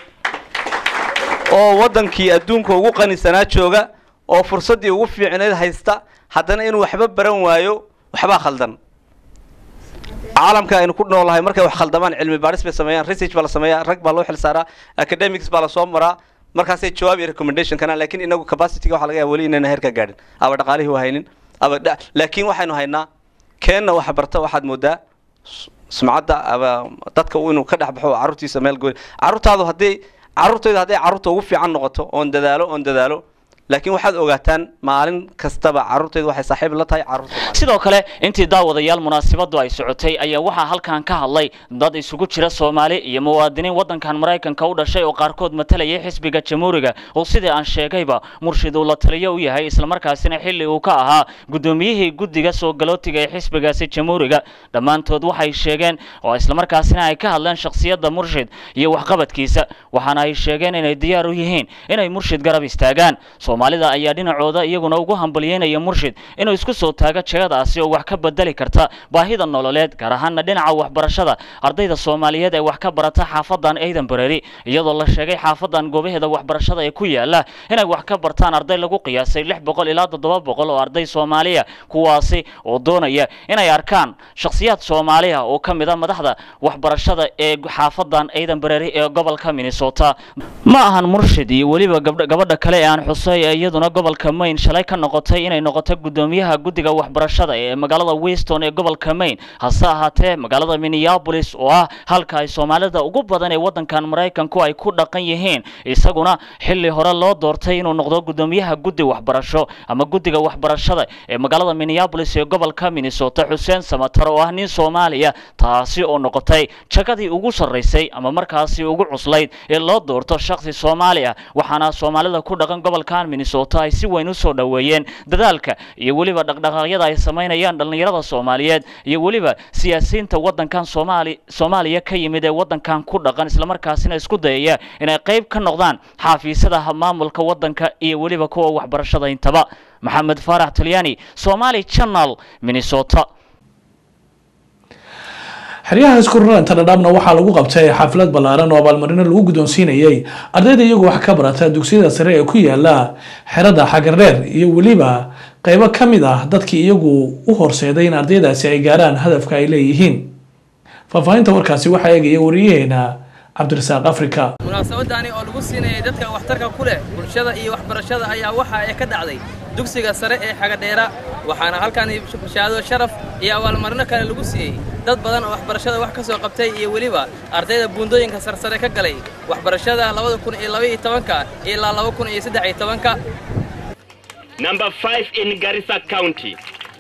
[SPEAKER 6] oo waddankii adduunka ugu qanisanaa jooga oo fursaddii ugu fiicneed haysta haddana inuu waxba baran waayo waxbaa khaldan caalamka aynu ku noolahay markay wax khaldamaan cilmi baadhis bay sameeyaan research baa la sameeyaa rag baa loo xil saaraa academics baa lasoo maraa markaasay jawaab iyo recommendation kanaan laakiin inagu capacityga waxa laga yaaba weli inayna heer ka gaadhin aba dhaqaalihii waa haynin aba laakiin waxaynu haynaa keenna wax barta waxaad moodaa sumcadda aba dadka inuu ka dhex baxo carruurtiisa meel goyn carruurtaadu haddii carruurtayda hadday carruurta ugu fiican noqoto oon dadaalo oon dadaalo laakiin waxaad ogaataan maalin kastaba carruurtaydu waxay saaxiib la tahay carruurta
[SPEAKER 7] sidoo kale intii daawadayaal munaasabadu ay socotay ayaa waxaa halkan ka hadlay dad isugu jira soomaali iyo muwaadiniin waddankan maraykanka u dhashay oo qaarkood matalayay xisbiga jamhuuriga oo sidii aan sheegayba murshid uu la taliyo u yahay islamarkaasina xilli uu ka ahaa guddoomiyihii guddiga soo galootiga ee xisbigaasi jamhuuriga dhammaantood waxay sheegeen oo islamarkaasina ay ka hadleen shakhsiyadda murshid iyo waxqabadkiisa waxaana ay sheegeen inay diyaar u yihiin inay murshid garab istaagaan soomaalida ayaa dhinacooda iyaguna ugu hambalyeynaya murshid inuu isku soo taago jegadaasi oo wax ka bedeli karta baahida nololeed gaar ahaana dhinaca waxbarashada ardayda soomaaliyeed ee wax ka barata xaafadan aidan bareri iyadoo la sheegay xaafadan goobaheeda waxbarashada ee ku yaala inay wax ka bartaan arday lagu qiyaasay lix boqol ilaa toddoba boqol oo arday soomaaliya kuwaasi oo doonaya inay arkaan shakhsiyaad soomaaliya oo ka mid a madaxda waxbarashada ee xaafadan aidan bareri ee gobolka minnesota ma ahan murshid iyo weliba gabadha kale ee aan xusay ee iyaduna gobolka maine shalay ka noqotay inay noqoto guddoomiyaha guddiga waxbarashada ee magaalada winston ee gobolka maine hase ahaatee magaalada minneapolis oo ah halka ay soomaalida ugu badan ee waddankan maraykanku ay ku dhaqan yihiin isaguna xilli hore loo doortay inuu noqdo guddoomiyaha guddi waxbarasho ama guddiga waxbarashada ee magaalada minneapolis ee gobolka minnesota xuseen samatar oo ah nin soomaaliya taasi oo noqotay jagadii ugu sarraysay ama markaasi ugu cuslayd ee loo doorto shakhsi soomaaliya waxaana soomaalida ku dhaqan gobolkan minnesota ay si weyn u soo dhoweeyeen dadaalka iyo weliba dhaqdhaqaaqyada ay samaynayaan dhallinyarada soomaaliyeed iyo weliba siyaasiyiinta waddankan soomaali soomaaliya ka yimid ee waddankan ku dhaqan islamarkaasina isku dayaya inay qayb ka noqdaan xaafiisyada maamulka waddanka iyo weliba kuwa waxbarashada intaba maxamed faarax talyaani somali channel minnesota
[SPEAKER 1] xeryaha iskuraranta dhadhaabna waxaa lagu qabtay xaflad ballaaran oo abaalmarino lagu guddoonsiinayay ardayda iyagu wax ka barata dugsiyada sare ee ku yaala xerada xagardheer iyo weliba qeybo ka mid ah dadkii iyagu u horseeday in ardaydaasi ay gaaraan hadafka ay leeyihiin faahfaahinta warkaasi waxaa eegaya wariyaheena cabdirasaaq afrika
[SPEAKER 9] munaasabadani oo lagu siinayay dadka waxtarka ku leh bulshada iyo waxbarashada ayaa waxa ay ka dhacday dugsiga sare ee xagadheera waxaana halkani shahaado sharaf iyo abaalmarino kale lagu siiyey dad badan oo waxbarashada wax ka soo qabtay iyo weliba ardayda buundooyinka sarsare ka galay waxbarashada labada kun iyo laba iyo tobanka ilaa laba kun iyo saddex iyo tobanka
[SPEAKER 10] Number five in Garissa County.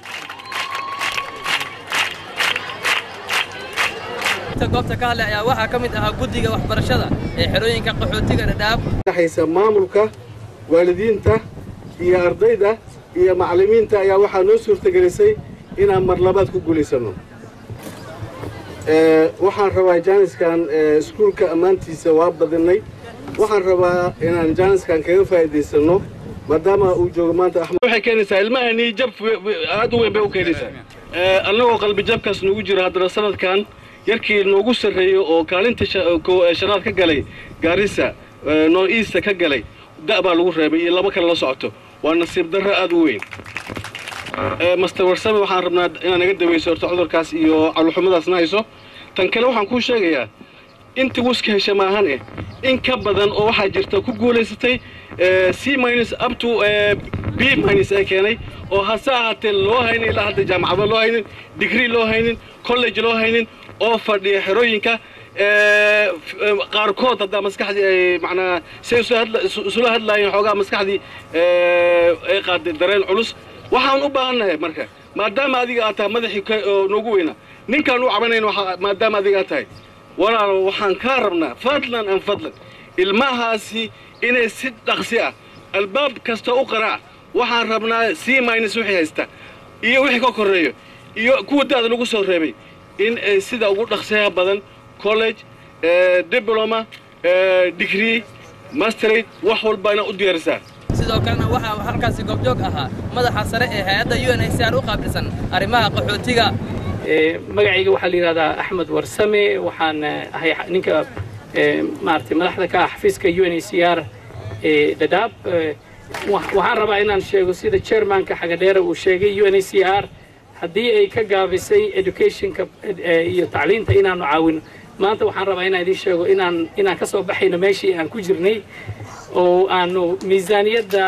[SPEAKER 9] goobta ka hadlay ayaa waxaa ka mid ahaa guddiga waxbarashada ee xerooyinka qaxootiga dhadhaab
[SPEAKER 11] haysa maamulka waalidiinta iyo ardayda iyo macallimiinta ayaa waxaa noo suurtagelisay inaan mar labaad ku guulaysano waxaan rabaa jaaniskan iskuulka ammaantiisa waa badinay waxaan rabaa inaan jaaniskan kaga faa'iidaysano maadaama uu joogo maanta axmed waxay keenaysaa ilmahani jab aad u weyn bay u keenaysaa annagoo qalbi jabkaas noogu jiro haddana sanadkan yarkii noogu sarreeyo oo kaalinta shanaad ka galay gaarisa noo easta ka galay da' baa lagu reebay iyo laba kale la socoto waa nasiib darro aad u weyn master warsame waxaan rabnaa inaad naga daweyso horta cudurkaas iyo caluxumadaasna hayso tan kale waxaan kuu sheegayaa intii wuska hesha maahan eh in ka badan oo waxaa jirta ku guulaysatay c minus up to b minus ee keenay oo hase ahaatee loo haynin ilaa hadda jaamacado loo haynin digrii loo haynin college loo haynin oo fadhiya xerooyinka qaarkood haddaa maskaxdii ay macnaa say isula hadlaayeen xoogaa maskaxdii ay qaaday dareen culus waxaan u baahannahay marka maadaama adiga aad tahay madaxii oo noogu weyna ninkaan u cabanayn maadaama adiga aad tahay walaalo waxaan kaa rabnaa fadlan an fadlan ilmahaasi inay si dhaqsi ah albaab kasta u qaraac waxaan rabnaa c minus wixii haysta iyo wixii ka korreeyo iyo kuwa da'da lagu soo reebay in ay sida ugu dhaqsiyaha badan college diploma degree masterate wax walbana u diyaarisaa
[SPEAKER 9] sidoo kalena waxaa halkaasi goobjoog ahaa madaxa sare ee hay-adda u n h c r u qaabilsan arrimaha qaxootiga
[SPEAKER 22] magacayga waxaa la yidhahdaa axmed warsame waxaan ahay ninka maaragtay madaxda ka ah xafiiska u n h c r ee dhadhaab waxaan rabaa inaan sheego sida chairmanka xagadheere uu sheegay u n h c r haddii ay ka gaabisay educationka iyo tacliinta inaanu caawino maanta waxaan rabaa inaan idiin sheego inaan inaan ka soo baxayno meeshii aan ku jirnay oo aanu miisaaniyadda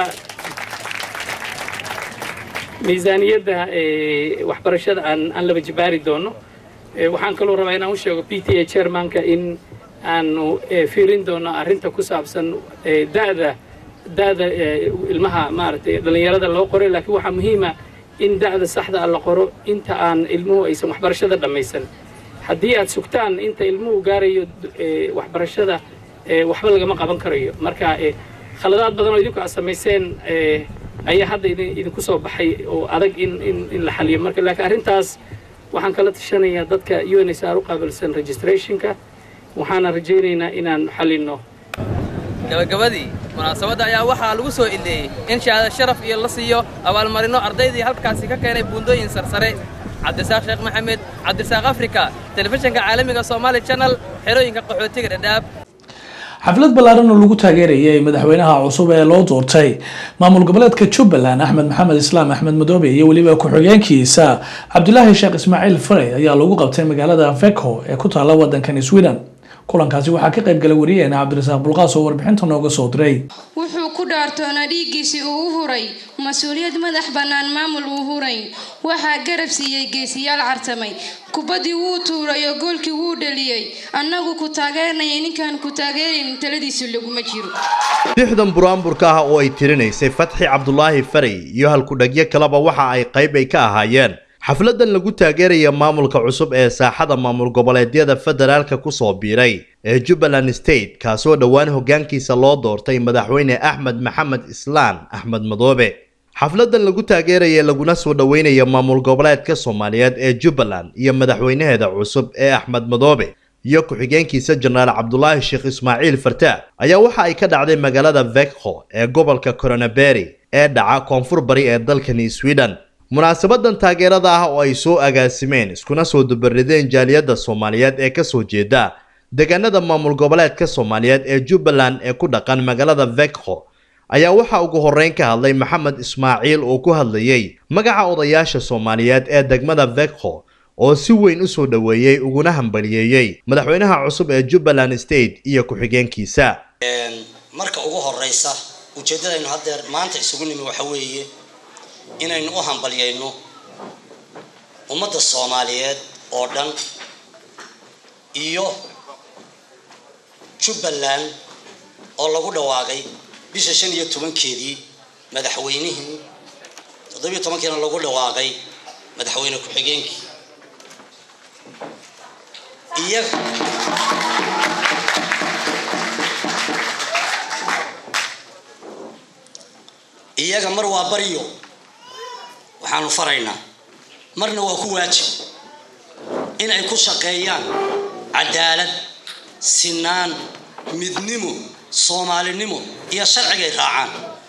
[SPEAKER 22] miisaaniyadda waxbarashada aan aan laba jibaari doono waxaan kaloo rabaa inaan u sheego p t a chairmanka in aanu fiirin doono arrinta ku saabsan da'da da'da ilmaha maaragtay dhallinyarada loo qoray laakiin waxaa muhiima in da'da saxda ah la qoro inta aan ilmuhu aysan waxbarashada dhammaysan haddii aad sugtaan inta ilmuhu gaarayo waxbarashada waxba lagama qaban karayo marka khaladaad badan oo idinku aad samayseen ayaa hadda idinku soo baxay oo adag in in in la xaliyo marka laakiin arrintaas waxaan kala tashanayaa dadka u n s r u qaabilsan registrationka waxaana rajaynaynaa inaan xalino
[SPEAKER 9] gabagabadii munaasabadda ayaa waxaa lagu soo ileeyey in shahaado sharaf iyo la siiyo abaalmarino ardaydii halkaasi ka keenay buundooyin sarsare cabdisaaq sheekh maxamed cabdisaaq africa telefishinka caalamiga somaali channel xerooyinka qaxootiga dhadhaab
[SPEAKER 1] xaflad ballaaran oo lagu taageerayay madaxweynaha cusub ee loo doortay maamul goboleedka jubbaland axmed maxamed islaam axmed madoobe iyo weliba ku-xigeenkiisa cabdulaahi sheekh ismaaciil farey ayaa lagu qabtay magaalada veko ee ku taalla waddankani sweden kulankaasi waxaa ka qayb galay wariyaheena cabdirasaaq bulqaas oo warbixinta nooga soo diray
[SPEAKER 25] wuxuu ku dhaartoona dhiiggiisii uu u huray mas-uuliyad madax bannaan maamul uu huray waxaa garab siiyey geesiyaal cartamay kubaddii wuu tuuray oo goolkii wuu dhaliyey annagu ku taageernayay ninkaan ku taageerayn taladiisu laguma jiro
[SPEAKER 26] lixdan buraanburka ah oo ay tirinaysay fatxi cabdulaahi farey iyo halkudhagyo kaleba waxa ay qayb ay ka ahaayeen xafladan lagu taageeraya maamulka cusub ee saaxada maamul goboleedyada federaalka kusoo biiray ee jubbaland state kaasoo dhowaan hoggaankiisa loo doortay madaxweyne axmed maxamed islaan axmed madoobe xafladan lagu taageeraya laguna soo dhoweynaya maamul goboleedka soomaaliyeed ee jubbaland iyo madaxweynaheeda cusub ee axmed madoobe iyo ku-xigeenkiisa jenaraal cabdulaahi sheekh ismaaciil fartaa ayaa waxa ay ka dhacday magaalada vekho ee gobolka coronaberi ee dhaca koonfur bari ee dalkani sweden munaasabadan taageerada ah oo ay soo agaasimeen iskuna soo dubarideen jaaliyadda soomaaliyeed ee kasoo jeeda deegaanada maamul goboleedka soomaaliyeed ee jubbaland ee ku dhaqan magaalada vekho ayaa waxaa ugu horreyn ka hadlay maxamed ismaaciil oo ku hadlayey magaca odayaasha soomaaliyeed ee degmada vekho oo si weyn u soo dhoweeyey uguna hambaliyeeyey madaxweynaha cusub ee jubbaland state iyo ku-xigeenkiisa
[SPEAKER 3] marka ugu horeysa ujeeddadaynu haddeer maanta isugu nimi waxa weeye inaynu u hambalyayno ummadda soomaaliyeed oo dhan iyo jubbaland oo lagu dhawaaqay bisha shan iyo tobankeedii madaxweynihii toddobiyo tobankiina lagu dhawaaqay madaxweyne ku-xigeenkii iyaga iyaga mar waa baryo waxaanu faraynaa marna waa ku waajib in ay ku shaqeeyaan cadaalad sinaan midnimo soomaalinimo iyo sharcigay raacaan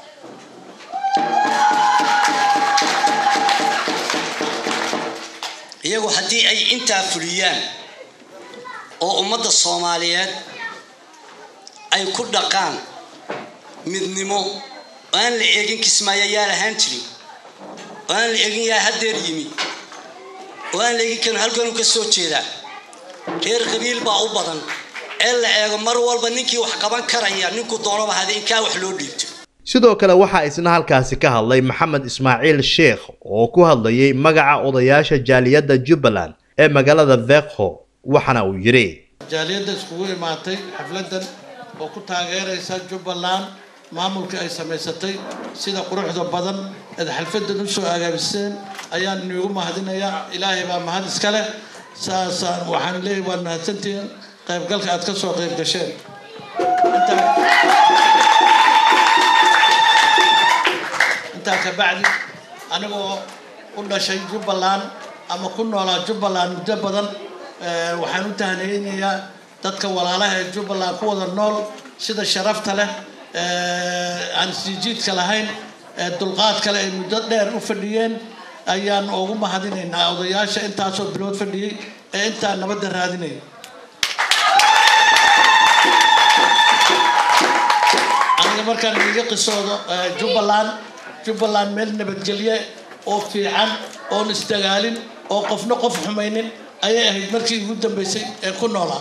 [SPEAKER 3] iyagu haddii ay intaa fuliyaan oo ummadda soomaaliyeed ay ku dhaqaan midnimo oo aan la eegin kismaayo yaa lahaan jirin oo aan la eegin yaa haddeer yimi oo aan la eegin karin halkanuu ka soo jeedaa reer qabiil baa u badan ee la eego mar walba ninkii wax qaban karaya ninku doonaba hada in kaa wax loo dhiibto
[SPEAKER 26] sidoo kale waxaa isna halkaasi ka hadlay maxamed ismaaciil sheekh oo ku hadlayay magaca odayaasha jaaliyadda jubbaland ee magaalada vekho waxaana uu yidhi
[SPEAKER 12] jaaliyadda iskugu imaatay xafladan oo ku taageeraysa jubbaland maamulkii ay samaysatay sida quruxda badan eed xalfadan u soo agaabiseen ayaan iniigu mahadinayaa ilaahay baa mahad iska leh saasaan waxaan leeyahay waad mahadsantihiin qaybgalka aad ka soo qayb gasheen intaa ka bacdi anigoo u dhashay jubbaland ama ku noolaa jubbaland muddo badan waxaan u tahniyeynayaa dadka walaalaha ee jubbaland ku wada nool sida sharafta leh aan siijiidka lahayn dulqaad kale ay muddo dheer u fadhiyeen ayaan ugu mahadinaynaa odayaasha intaasoo bilood fadhiyey ee intaa nabadda raadinaya aniga markaan iiga qisoodo jubbaland jubbaland meel nabadgelye oo fiican oon isdagaalin oo qofna qof xumaynin ayay ahayd markii ugu dambeysay ee ku noolaa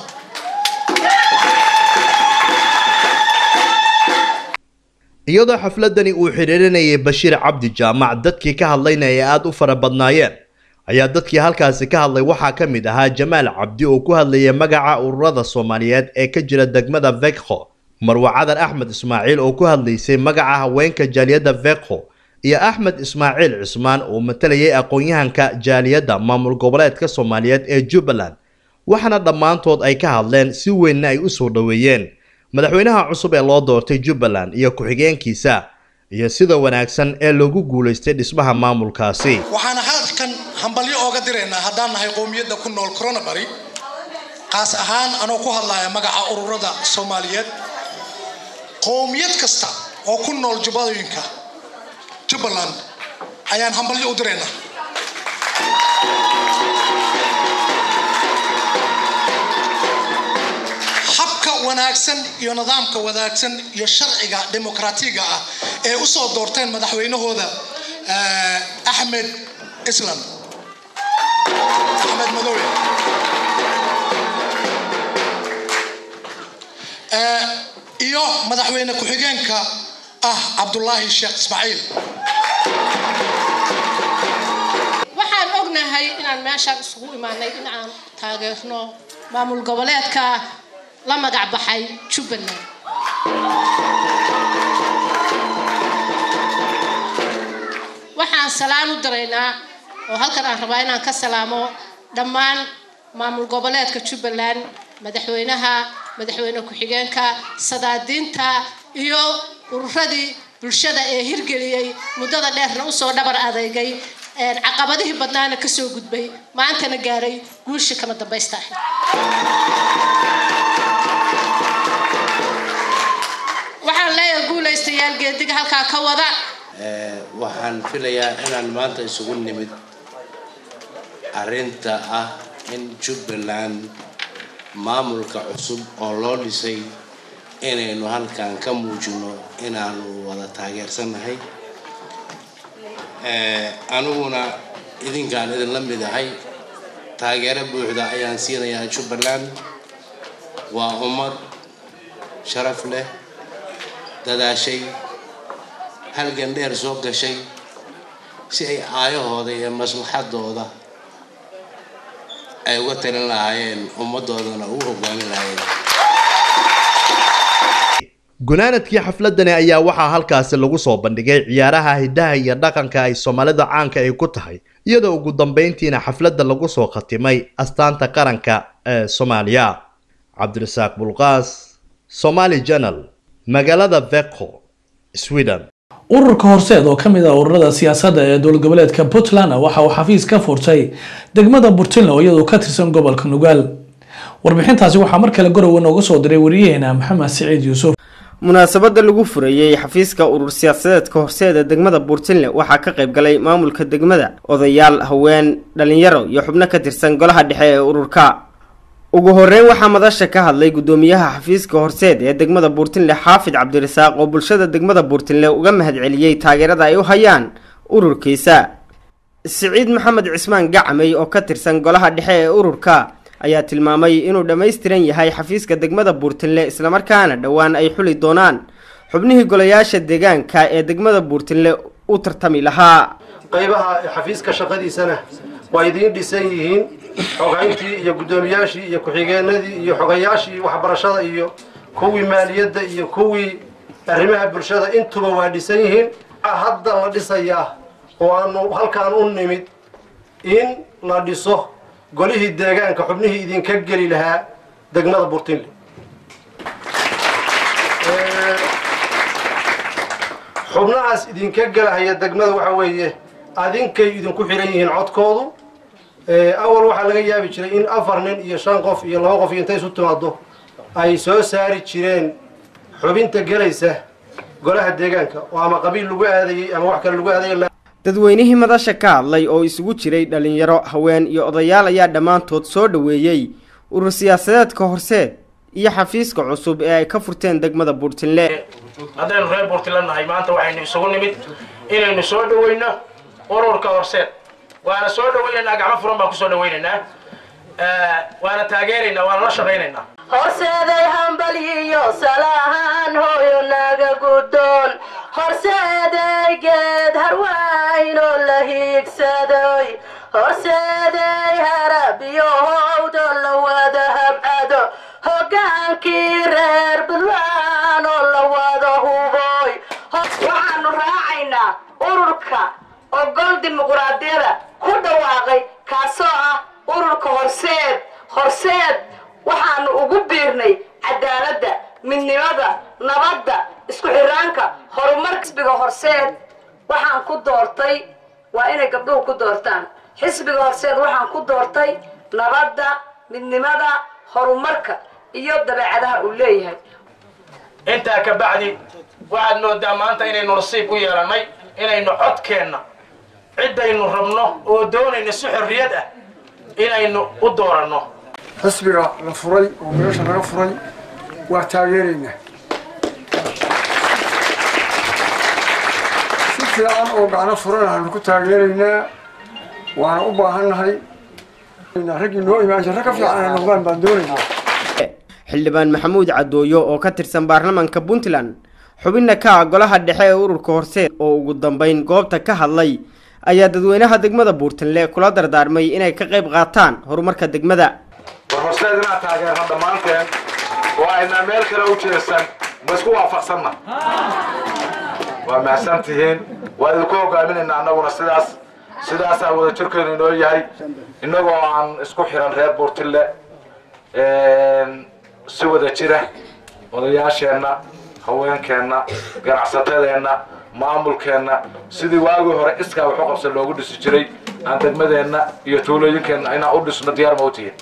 [SPEAKER 26] iyadoo xafladani uu xidhiirinayay bashiir cabdi jaamac dadkii ka hadlayna ay aada u fara badnaayeen ayaa dadkii halkaasi ka hadlay waxaa ka mid ahaa jamaal cabdi oo ku hadlayay magaca ururada soomaaliyeed ee ka jira degmada vekho marwe cadan axmed ismaaciil oo ku hadlaysay magaca haweenka jaaliyadda vekho iyo axmed ismaaciil cismaan oo matalayay aqoon-yahanka jaaliyadda maamul goboleedka soomaaliyeed ee jubbaland waxaana dhammaantood ay ka hadleen si weynna ay u soo dhoweeyeen madaxweynaha cusub ee loo doortay jubbaland iyo ku-xigeenkiisa iyo sida wanaagsan ee loogu guulaystay dhismaha maamulkaasi
[SPEAKER 13] waxaana halkan hambalyo ooga diraynaa haddaan nahay qowmiyadda ku nool coronabary qaas ahaan anoo ku hadlaya magaca ururada soomaaliyeed qowmiyad kasta oo ku nool jubbadooyinka jubbaland ayaan hambalyo u diraynaa habka wanaagsan iyo nidaamka wanaagsan iyo sharciga dimuqraatiga ah ee u soo doorteen madaxweynahooda axmed islam axmed madoobe iyo madaxweyne ku-xigeenka ah cabdulaahi sheekh ismaaciil
[SPEAKER 14] waxaan ognahay inaan meeshaan isugu imaanay in aan taageerno maamul goboleedka la magac baxay jubbaland waxaan salaan u diraynaa oo halkan aan rabaa inaan ka salaamo dhammaan maamul goboleedka jubbaland madaxweynaha madaxweyne ku-xigeenka sadaadiinta iyo ururadii bulshada ee hirgeliyey muddada dheerna usoo dhabar adeygay caqabadihii badnaana kasoo gudbay maantana gaaray guulshii kama dambaysta ahayd waxaan leeyahay guulaystayaal geediga halkaa ka wada
[SPEAKER 8] waxaan filayaa inaan maanta isugu nimid arrinta ah in jubbaland maamulka cusub oo loo dhisay inaynu halkan ka muujino inaanu wada taageersannahay aniguna idinkaan idinla mid ahay taageero buuxda ayaan siinayaa jubbaland waa ummad sharaf leh dadaashay halgan dheer soo gashay si ay aayahooda iyo maslaxadooda ay uga talin lahaayeen ummaddoodana ugu hogaamin lahaayeen
[SPEAKER 26] gunaanadkii xafladani ayaa waxaa halkaasi lagu soo bandhigay ciyaaraha hidaha iyo dhaqanka ay soomaalida caanka ay ku tahay iyadoo ugu dambeyntiina xafladda lagu soo khatimay astaanta qaranka ee soomaaliya cabdirasaaq bulqaas somali janal magaalada veko sweden
[SPEAKER 1] ururka horseed oo ka mid ah ururada siyaasadda ee dowlad goboleedka puntland waxa uu xafiis ka furtay degmada burtinle oo iyadoo ka tirsan gobolka nugaal warbixintaasi waxaa mar kale gorowe nooga soo diray wariyaheena maxamed siciid yuusuf
[SPEAKER 2] munaasabada lagu furayey xafiiska urur siyaasadeedka horseeda degmada buurtinle waxaa ka qayb galay maamulka degmada odayaal haween dhalinyaro iyo xubno ka tirsan golaha dhexe ee ururka ugu horeyn waxaa madasha ka hadlay gudoomiyaha xafiiska horseed ee degmada buurtinle xaafid cabdirasaaq oo bulshada degmada buurtinle uga mahadceliyey taageerada ay u hayaan ururkiisa siciid maxamed cismaan gacmey oo ka tirsan golaha dhexe ee ururka ayaa tilmaamay inuu dhammaystiran yahay xafiiska degmada buurtinle islamarkaana dhowaan ay xuli doonaan xubnihii golayaasha deegaanka ee degmada buurtinle u tartami lahaa
[SPEAKER 15] qaybaha xafiiska shaqadiisana waa idiin dhisan yihiin xogayntii iyo guddoomiyaashii iyo ku-xigeenadii iyo xogayaashii waxbarashada iyo kuwii maaliyadda iyo kuwii arrimaha bulshada intuba waa dhisan yihiin hadda la dhisayaa oo aanu halkaan u nimid in la dhiso golihii deegaanka xubnihii idinka geli lahaa degmada burtinle xubnahaas idinka gelahaya degmada waxa weeye adinkay idinku xiran yihiin codkoodu awal waxaa laga yaabi jiray in afar nin iyo shan qof iyo laba qof iyo intay isu timaado ay soo saari jireen xubinta gelaysa golaha deegaanka oo ama qabiil lagu aadayey ama wax kale lagu aadayay
[SPEAKER 2] dadweynihii madasha ka hadlay oo isugu jiray dhalinyaro haween iyo odayaal ayaa dhammaantood soo dhoweeyey urur siyaasadeedka horseed iyo xafiiska cusub ee ay ka furteen degmada buurtinle
[SPEAKER 15] haddaynu reer buurtinle nahay maanta waxaynu isugu nimid inaynu soo dhaweyno ururka horseed waana soo dhaweynaynaa gacmo furan baan kusoo dhaweynaynaa waana taageeraynaa waana la shaqaynaynaa
[SPEAKER 17] horseeday hambaliyo salahaan hooyo naga guddoon horseeday geed harwaynoo la hiigsadoy horseeday harabiyo howdo la wada habcado hoggaankii reer budwaan oo la wada huboy waxaanu raacaynaa ururka ogol dimuquraadiyada ku dhawaaqay kaasoo ah ururka horseed horseed waxaanu ugu biirnay cadaaladda midnimada nabadda isku xiraanka horumar xisbiga horseed waxaan ku doortay waa inay gabdhuhu ku doortaan xisbiga horseed waxaan ku doortay nabadda midnimada horumarka iyo dabeecadaha uu leeyahay
[SPEAKER 15] intaa ka bacdi waxaad moodaa maanta inaynu nasiib u yeelannay inaynu codkeenna ciddaynu rabno oo doonayna si xorriyad ah inaynu u dooranno
[SPEAKER 18] xisbiga la furay oo meesha laga furay waa taageeraynaa si fiican oo gacno furan aanu ku taageeraynaa waana u baahannahay raggii noo imaan jira ka fiican ay noqdaan baan doonaynaa
[SPEAKER 2] xildhibaan maxamuud cadooyo oo ka tirsan baarlamaanka puntland xubinna ka ah golaha dhexe ee ururka horseed oo ugu dambeyn goobta ka hadlay ayaa dadweynaha degmada buurtinle kula dardaarmay inay ka qayb qaataan horumarka degmada
[SPEAKER 19] war horseed inaad taageerno dhammaanteen oo aynaa meel kale u jeesan ma isku waafaqsanna waa mahadsan tihiin waa idinku hogaaminaynaa annaguna sidaas sidaasaa wada jirkeenu inoo yahay innagoo aan isku xiran reer buurtille si wada jira odayaasheenna haweenkeenna ganacsatadeenna maamulkeenna sidii waagii hore iskaa waxu qabsan loogu dhisi jiray aan degmadeenna iyo tuulooyinkeenna inaan u dhisno diyaar ma u tihiin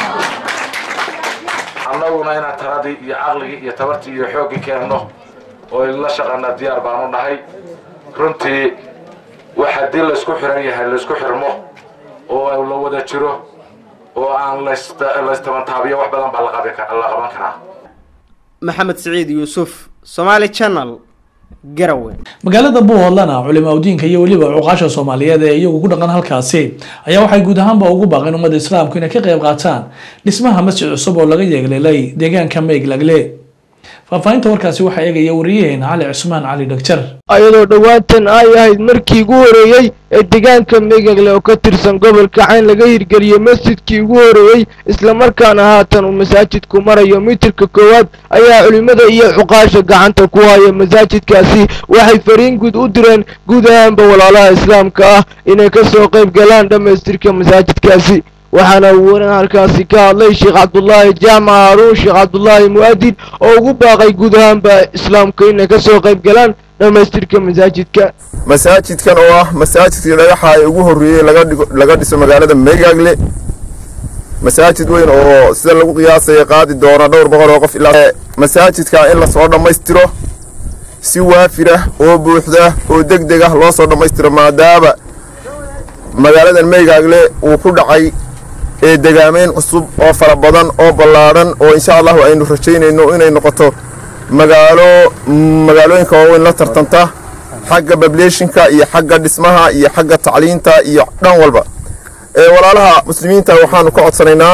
[SPEAKER 19] annaguna inaan taradii iyo caqligii iyo tabartii iyo xooggii keenno oo la shaqana diyaar baanu nahay runtii wax haddii laysku xiran yahay laysku xirmo oo la wada jiro oo aan laystabantaabiyo wax badan baa la qaban karaa
[SPEAKER 2] maxamed siciid yuusuf somaali channel garawe
[SPEAKER 1] magaalada buuhoodlana culimaa udiinka iyo weliba cuqaasha soomaaliyeed ee iyagu ku dhaqan halkaasi ayaa waxay guud ahaanba ugu baaqeen ummadda islaamku inay ka qayb qaataan dhismaha masjid cusub oo laga yeegleelay deegaanka meeglagle faahfaahinta warkaasi waxaa eegaya wariyaheena cali cusmaan cali dhagjar
[SPEAKER 4] ayadoo dhowaantan ay ahayd markii ugu horeeyey ee deegaanka megagle oo ka tirsan gobolka cayn laga hirgeliyey masjidkii ugu horeeyey islamarkaana haatan uu masaajidku marayo mitirka koowaad ayaa culimmada iyo cuqaasha gacanta ku haya masaajidkaasi waxay fariin guud u direen guud ahaanba walaalaha islaamka ah inay ka soo qayb galaan dhammaystirka masaajidkaasi waxaana uu waran halkaasi ka hadlay sheekh cabdulaahi jaamac haaruun sheekh cabdulaahi mu'adin oo ugu baaqay guud ahaanba islaamka inay ka soo qayb galaan dhammaystirka masaajidka
[SPEAKER 16] masaajidkan oo ah masaajidkii dhagaxa ay ugu horreeyey laga dhiso magaalada meegaagle masaajid weyn oo sida lagu qiyaasaya qaadi doona dhowr boqol oo qof ilaa masaajidka in lasoo dhammaystiro si waafira oo buuxda oo deg deg ah loo soo dhammaystiro maadaama magaaladan meegaagle uu ku dhacay ee degaamayn cusub oo fara badan oo ballaadhan oo insha allahu aynu rajaynayno inay noqoto magaalo magaalooyinka waaweyn la tartanta xagga bableeshinka iyo xagga dhismaha iyo xagga tacliinta iyo dhan walba ee walaalaha muslimiinta waxaanu ka codsanaynaa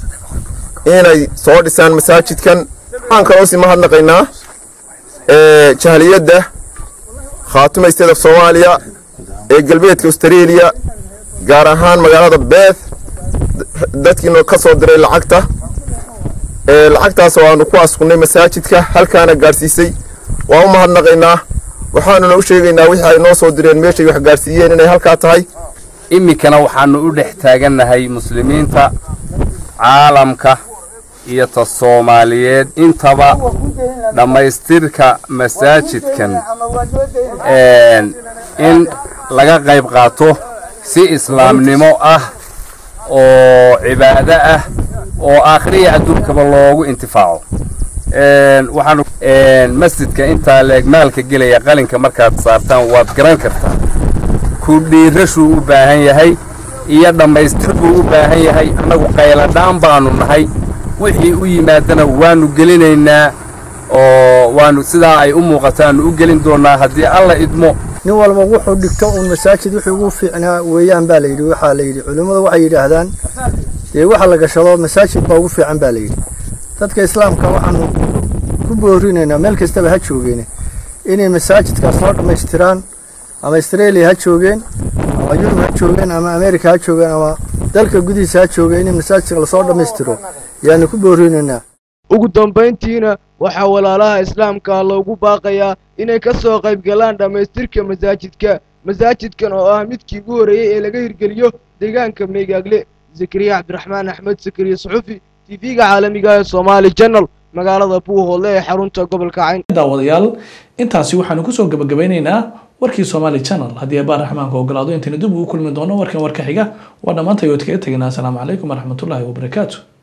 [SPEAKER 16] inay soo dhisaan masaajidkan waxaan kaloo sii mahadnaqaynaa jahliyadda khaatuma state of soomaaliya ee galbeedka australia gaar ahaan magaalada beeth dadkiina ka soo diray lacagta lacagtaas oo aanu ku askunnay masaajidka halkaana gaadhsiisay waa u mahadnaqaynaa waxaanuna u sheegaynaa wixii ay noo soo direen meeshay wax gaadhsiiyeen inay halkaa tahay
[SPEAKER 20] iminkana waxaannu u dhex taagannahay muslimiinta caalamka iyo ta soomaaliyeed intaba dhammaystirka masaajidkan in laga qayb qaato si islaamnimo ah oo cibaado ah oo aakhiriya adduunkaba loogu intifaaco waxaanu masjidka intaa leeg maalka gelaya qalinka markaad saartaan waad garan kartaa ku dhiirashuu u baahan yahay iyo dhammaystir buu u baahan yahay annagu qayladhaan baanu nahay wixii u yimaadana waannu gelinaynaa oo waanu sidaa ay u muuqataannu u gelin doonnaa haddii alla idmo
[SPEAKER 21] nin walba wuxuu dhigto uun masaajid wixii ugu fiicnaa weeyaan baa layidhi waxaa layidhi culimmadu waxay yidhaahdaan dee waxa la gashado masaajid baa ugu fiican baa layidhi dadka islaamka waxaanu ku boorinaynaa meel kastaba ha joogeen inay masaajidkaas noo dhammaystiraan ama australia ha joogeen ama yurub ha joogeen ama america ha joogeen ama dalka gudihiisa ha joogeen in masaajidka lasoo dhammaystiro yaanu ku boorinaynaa
[SPEAKER 4] ugu dambayntiina waxaa walaalaha islaamka loogu baaqayaa inay ka soo qayb galaan dhammaystirka masaajidka masaajidkan oo ah midkii ugu horreeyey ee laga hirgeliyo deegaanka meegaagle zakariya cabdiraxmaan axmed sakariye suxufi tv-ga caalamiga ee soomaali channel magaalada buuhoodle ee xarunta gobolka cayn
[SPEAKER 1] daawadayaal intaasi waxaanu kusoo gabagabeynaynaa warkii somaali channel haddii abaa raxmaanka ogolaado intayna dib ugu kulmi doono warkan warka xiga waa dhammaantay ood kaga tegaynaa asalaamu calaykum waraxmatullaahi wabarakaatu